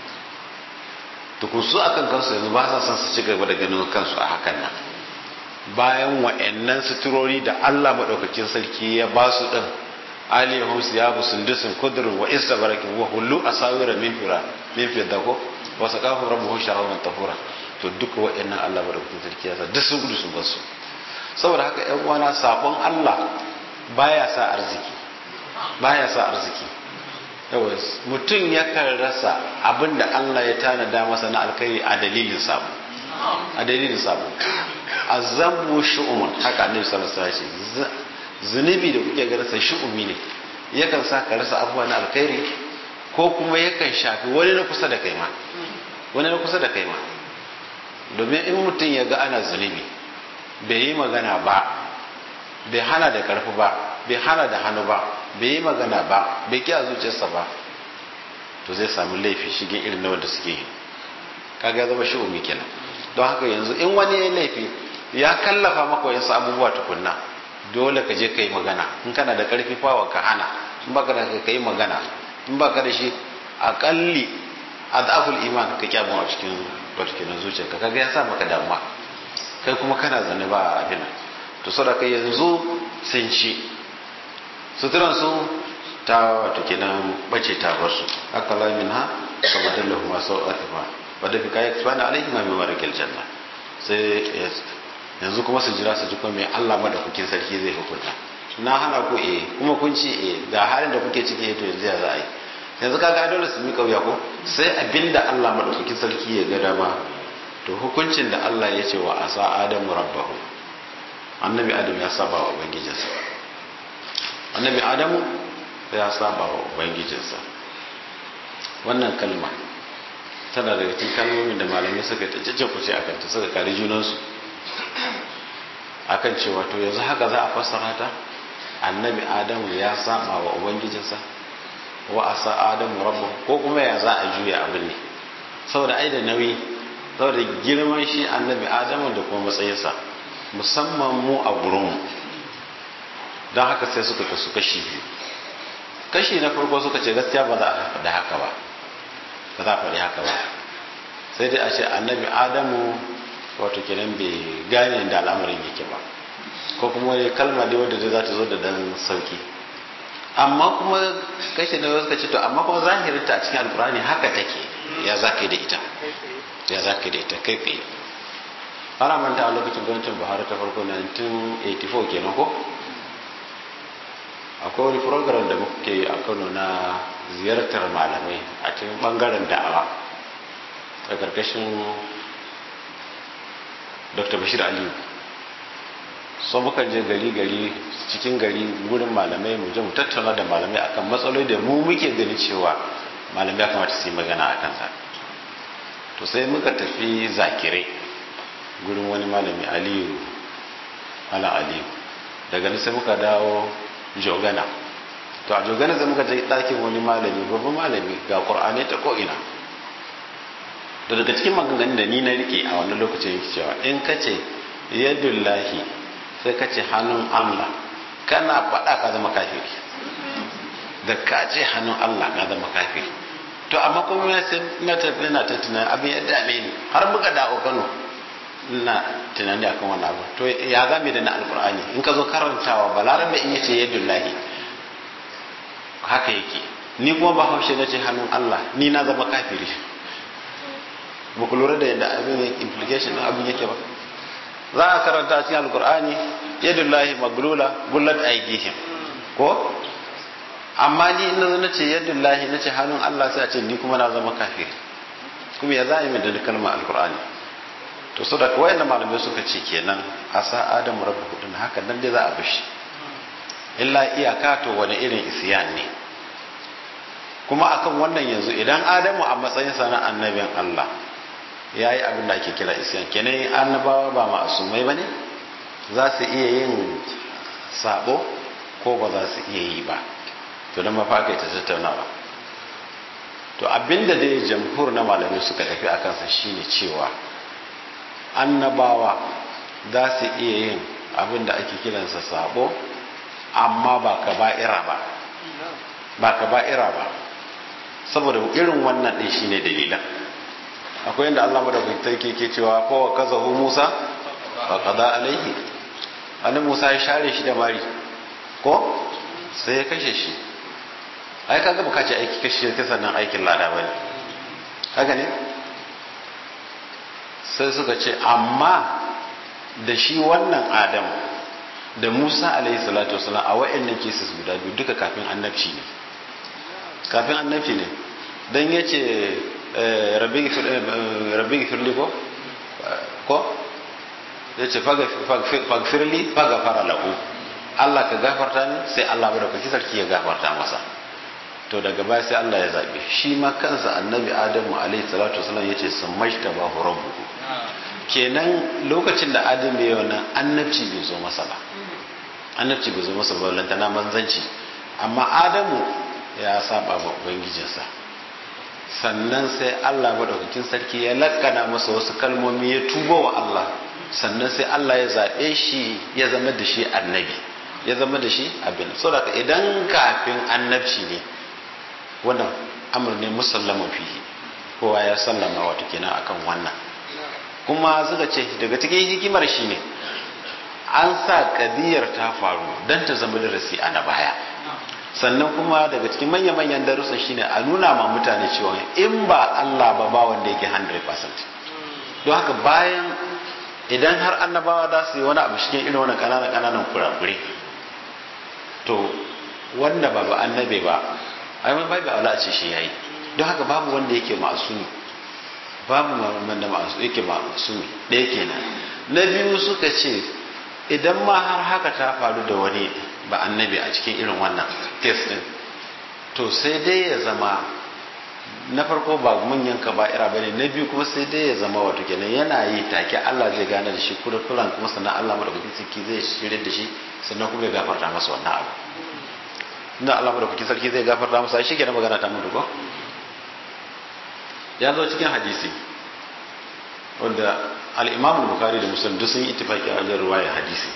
tukunsu a kan kansu yanzu ba sa son su ci gaba da ganin kansu a hakan nan bayan wa'annan suturori da allah maɗaukakin sarki ya ba su ɗin alihun su ya bu sundusin kudurin wa isa barakin wa hullu a sawira min fira min fidda ko wasu kafin rabu hun shahararren tahura to duka waɗannan Allah madaukakin sarki ya sa duk sun gudu sun bar su saboda haka ƴan uwana sabon Allah baya sa arziki baya sa arziki yawa mutum yakan rasa abin da Allah ya tanada masa na alkhairi a dalilin sabo a dalilin sabo azambu shu'umun haka annabi sallallahu alaihi wasallam zunubi da kuke ganin sa shu'umi ne yakan sa ka rasa abubuwa na alkhairi ko kuma yakan shafi wani na kusa da kai ma wani na kusa da kai ma domin in mutum ya ga ana zunubi bai yi magana ba bai hana da karfi ba bai hana da hannu ba bai yi magana ba bai kiya zuciyarsa ba to zai samu laifi shigin irin na wanda suke yi kaga ya zama shi'umi kenan don haka yanzu in wani ya laifi ya kallafa maka wayansu abubuwa tukunna dole ka je ka yi magana in kana da karfi fawa ka hana in baka da ka yi magana in baka da shi akalli adaful iman ka kyamu a cikin wato kenan zuciyarka kaga ya sa maka damuwa kai kuma kana zane ba abin to saboda kai yanzu sun ci suturan su ta wato kenan bace ta bar su haka la min ha ka badalla kuma sau atifa wadda fi kayan tsana alaihi ma mai marakil janna sai yanzu kuma su jira su ji kuma mai Allah madaukakin sarki zai hukunta na hana ku eh kuma kun ci eh ga halin da kuke ciki to yanzu ya za a yi yanzu kaga dole su miƙa wuya ko sai abinda Allah madaukakin sarki ya ga dama to hukuncin da Allah ya ce wa asa adamu rabbahu annabi adam ya saba wa ubangijinsa annabi adamu ya saba wa ubangijinsa wannan kalma tana daga cikin kalmomin da malamai suka ta cece kuce a kanta suka kare junansu akan cewa to yanzu haka za a fassara ta annabi adamu ya saba wa ubangijinsa wa asa adamu rabbu ko kuma ya za a juya abin ne saboda ai da nauyi saboda girman shi annabi adamu da kuma matsayinsa musamman mu a gurinmu don haka sai suka kasu kashi biyu kashi na farko suka ce gaskiya ba za a faɗi haka ba ba za a faɗi haka ba sai dai a ce annabi adamu wato kenan bai gane da al'amarin yake ba ko kuma wani kalma dai wadda za ta zo da dan sauki amma kuma kashi na suka ce to amma kuma zahirinta a cikin alkurani haka take ya za ka yi da ita ya za ka yi da ita kai tsaye ana manta a lokacin gwamnatin buhari ta farko 1984 kenan ko akwai wani program da muke yi a kano na ziyartar malamai a cikin bangaren da'awa a karkashin dr bashir aliyu so mukan je gari gari cikin gari gurin malamai mu je mu tattauna da malamai akan matsaloli da mu muke gani cewa malamai ya kamata su yi magana a kansa to sai muka tafi zakirai gurin wani malami aliyu malam aliyu daga nan sai muka dawo jogana to a jogana zai muka je ɗakin wani malami babban malami ga ƙur'ani ta ko'ina da daga cikin maganganun da ni na rike a wannan lokacin yake cewa in ka ce yadullahi sai ka ce hannun allah kana faɗa ka zama kafiri da ka ce hannun allah ka zama kafiri to amma kuma ya sai na tafi na ta tunan abin ya dame ni har muka dawo kano ina tunani akan wannan abu to ya zame da na alkur'ani in ka zo karantawa balarabe in yace yadullahi haka yake ni kuma ba haushe na ce hannun allah ni na zama kafiri ba ku lura da yadda abin yake implication din abin yake ba za a karanta cikin alkur'ani yadullahi maglula gullat aydihim ko amma ni in na ce yadullahi na ce hannun Allah sai a ce ni kuma na zama kafiri kuma ya za a yi mai da kalmar alkur'ani to so da kawai malamai suka ce kenan a sa adamu rabu hudun haka nan dai za a bishi illa iyaka to wani irin isiyan ne kuma akan wannan yanzu idan adamu a matsayin sana annabin Allah ya yi abin da ake kira isyan kenan annabawa ba ma'asumai ba ne za su iya yin sabo ko ba za su iya yi ba to don mafaka ta tattaunawa to abinda dai jamhur na malamai suka tafi a kansa shine cewa annabawa za su iya yin abin da ake kiransa sabo amma ba ka ba'ira ba ba ka ba'ira ba saboda irin wannan ɗin shine dalilan akwai yadda Allah madaukakin ke ke cewa kowa kaza hu Musa fa qada alaihi annabi Musa ya share shi da mari ko sai ya kashe shi ai kaga baka ce aiki kashe ta sannan aikin lada bane haka ne sai suka ce amma da shi wannan Adam da Musa alaihi salatu wasalam a wa'annan cases guda biyu duka kafin annabci ne kafin annabci ne dan yace rabbi gifirli ko ko ya ce fagfirli fagafara lahu Allah ka gafarta ni sai Allah bada kuki sarki ya gafarta masa to daga baya sai Allah ya zabe shi ma kansa annabi Adamu alaihi salatu wasallam yace samashta ba rabbuhu kenan lokacin da Adamu ya wannan annabci bai zo masa ba annabci bai zo masa ba lantana manzanci amma Adamu ya saba wa ubangijinsa sannan sai Allah madaukakin sarki ya lakkana masa wasu kalmomi ya tuba wa Allah sannan sai Allah ya zaɓe shi ya zama da shi annabi ya zama da shi abin saboda idan kafin annabci ne wannan amur ne musallaman fihi kowa ya sallama wato kenan akan wannan kuma suka ce daga cikin hikimar shi ne an sa kadiyar ta faru don ta zama darasi a na baya sannan kuma daga cikin manya-manyan darussan shine a nuna ma mutane cewa in ba Allah ba ba wanda yake 100% don haka bayan idan har annabawa za su yi wani abu cikin irin wannan kananan kananan kurakure to wanda ba ba annabe ba ai mai bai ba Allah a ce shi yayi don haka babu wanda yake masumi babu wanda masu yake masumi ɗaya kenan na biyu suka ce idan ma har haka ta faru da wani ba annabi a cikin irin wannan test din to sai dai ya zama na farko ba manyan kaba'ira bane na biyu kuma sai dai ya zama wato kenan yana yi take Allah zai gane da shi kurkuran kuma sannan Allah madaukakin sarki zai shirye da shi sannan kuma ya gafarta masa wannan abu inda Allah madaukakin sarki zai gafarta masa shi kenan magana ta mutu ko ya zo cikin hadisi wanda al-Imam Bukhari da Muslim duk sun yi ittifaki a wajen ruwayar hadisi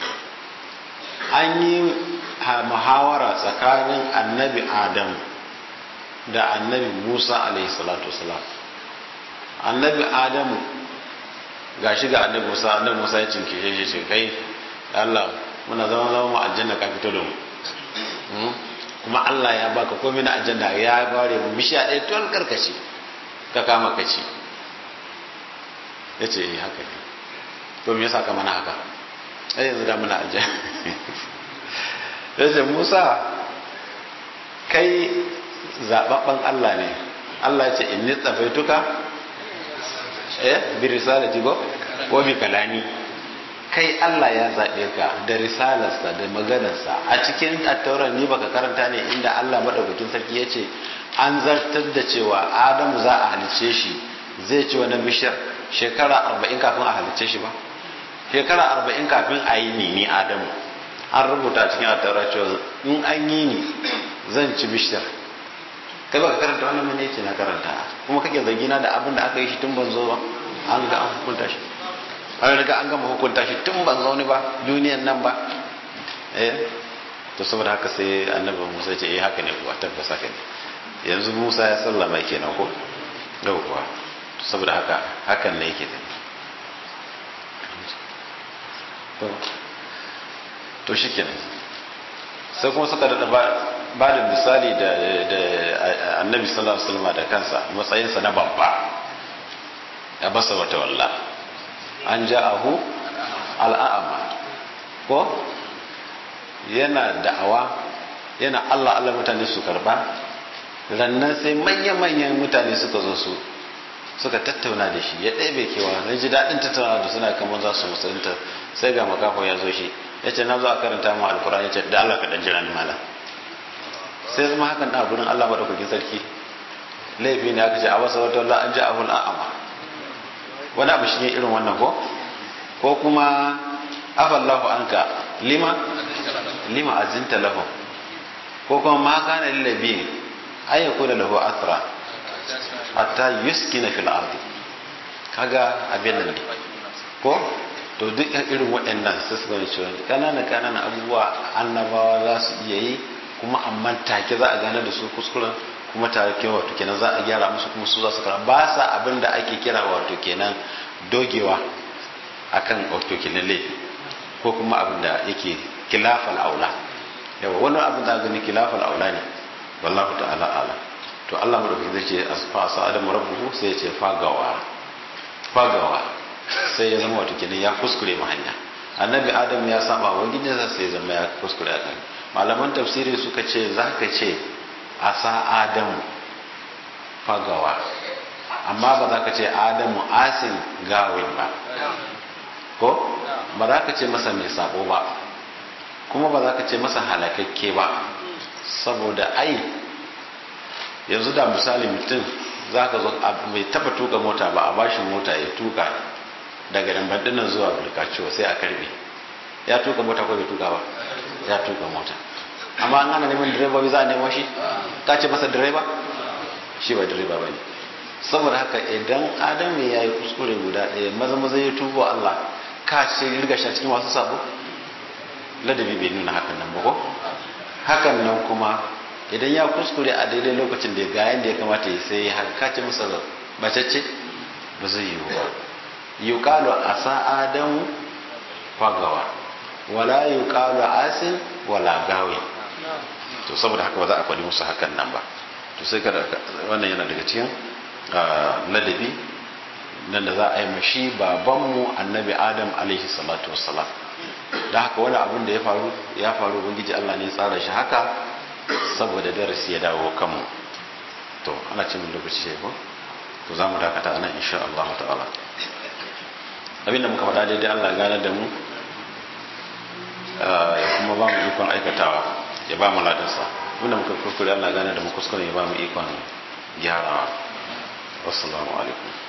an yi muhawara tsakanin annabi Adam da annabi Musa alaihi salatu wasalam annabi Adamu gashi ga annabi Musa annabi Musa ya cinke shi shi kai Allah muna zama zama mu aljanna ka fito da mu kuma Allah ya baka komai na aljanna ya bare mu bishiya ɗaya tun karkashi ka kama kaci ya ce haka ne to me yasa ka mana haka ai yanzu da muna aljanna ya ce Musa kai zababben Allah ne Allah ce inni tsafaituka eh bi risalati go ko bi kalami kai Allah ya zaɓe ka da risalarsa da maganarsa a cikin attauran ni baka karanta ne inda Allah madaukakin sarki ya ce an zartar da cewa Adamu za a halice shi zai ci wani bishiyar shekara arba'in kafin a halice shi ba shekara arba'in kafin a yi ni ni Adamu an rubuta cikin attaura cewa in an yi ni zan ci bishiyar kai baka karanta wannan mene ce na karanta kuma kake zargina da abin da aka yi shi tun ban zo ba an ga an hukunta shi an riga an gama hukunta shi tun ban zo ni ba duniyan nan ba eh to saboda haka sai annabi Musa ya ce eh haka ne kuwa tabbas haka ne yanzu Musa ya sallama kenan ko yau kuwa to saboda haka hakan ne yake to to shikenan sai kuma suka da ba da misali da annabi sallallahu alaihi wasallam da kansa matsayinsa na babba ya basa wata walla an ja'ahu al'a'ama ko yana da'awa yana Allah Allah mutane su karba rannan sai manya-manyan mutane suka zo su suka tattauna da shi ya ɗebe kewa na ji daɗin tattauna da suna kamar za su musulunta sai ga makafa ya zo shi ya ce na zo a karanta mu alkur'an ya ce da Allah ka ɗan jira ni malam sai zama hakan da gurin Allah madaukakin sarki laifi ne aka ce a wasa wata wallah an ji abul a'ama wani abu shi ne irin wannan ko ko kuma afallahu anka lima lima azinta lahu ko kuma ma kana lillabi ay yakuna lahu athra hatta yuskina fil ardi kaga abin nan ko to duk irin waɗannan sai su gani cewa kanana kanana abubuwa annabawa za su iya yi kuma amma take za a gane da su kuskuren kuma take wato kenan za a gyara musu kuma su za su kara ba sa abin da ake kira wato kenan dogewa akan wato kenan laifi ko kuma abin da yake kilafal aula yawa wani abin da gani kilafal aula ne wallahu ta'ala ala to Allah madaukakin zai ce asfa sa adamu rabbuhu sai ya ce fagawa fagawa sai ya zama wato kenan ya kuskure ma hanya annabi adam ya saba wa gidansa sai ya zama ya kuskure a kan malaman tafsiri suka ce za ka ce a sa adamu fagawa amma ba za ka ce adamu asin gawin ba ko ba za ka ce masa mai sabo ba kuma ba za ka ce masa halakakke ba saboda ai yanzu da misali mutum za ka zo mai taba tuka mota ba a bashi mota ya tuka daga nan zuwa bulkaciwa sai a karbe ya tuka mota ko bai tuka ba ya tuka mota amma an ana neman direba za a nemo shi ka ce masa direba shi ba direba ba ne saboda haka idan adam ya yi kuskure guda ɗaya maza maza ya tubo Allah ka ce riga shi cikin masu sabo ladabi bai nuna hakan nan ba ko hakan nan kuma idan ya kuskure a daidai lokacin da ga yanda ya kamata ya sai haka ka ce masa bacacce ba zai yi ba yuqalu asa adamu fagawa wala yuqalu asin wala gawi to saboda haka ba za a faɗi musu hakan nan ba to sai kada wannan yana daga cikin ladabi nan da za a yi mashi babanmu annabi adam alaihi salatu wassalam da haka wani abin da ya faru ya faru ubangiji Allah ne ya tsara shi haka saboda darasi ya dawo kanmu to ana ce min lokaci ko to za mu dakata anan insha Allah ta'ala abinda muka faɗa daidai Allah gane da mu ya kuma ba mu ikon aikatawa ya ba mu ladansa abinda muka kuskure Allah gane da mu kuskure ya ba mu ikon gyarawa wassalamu alaikum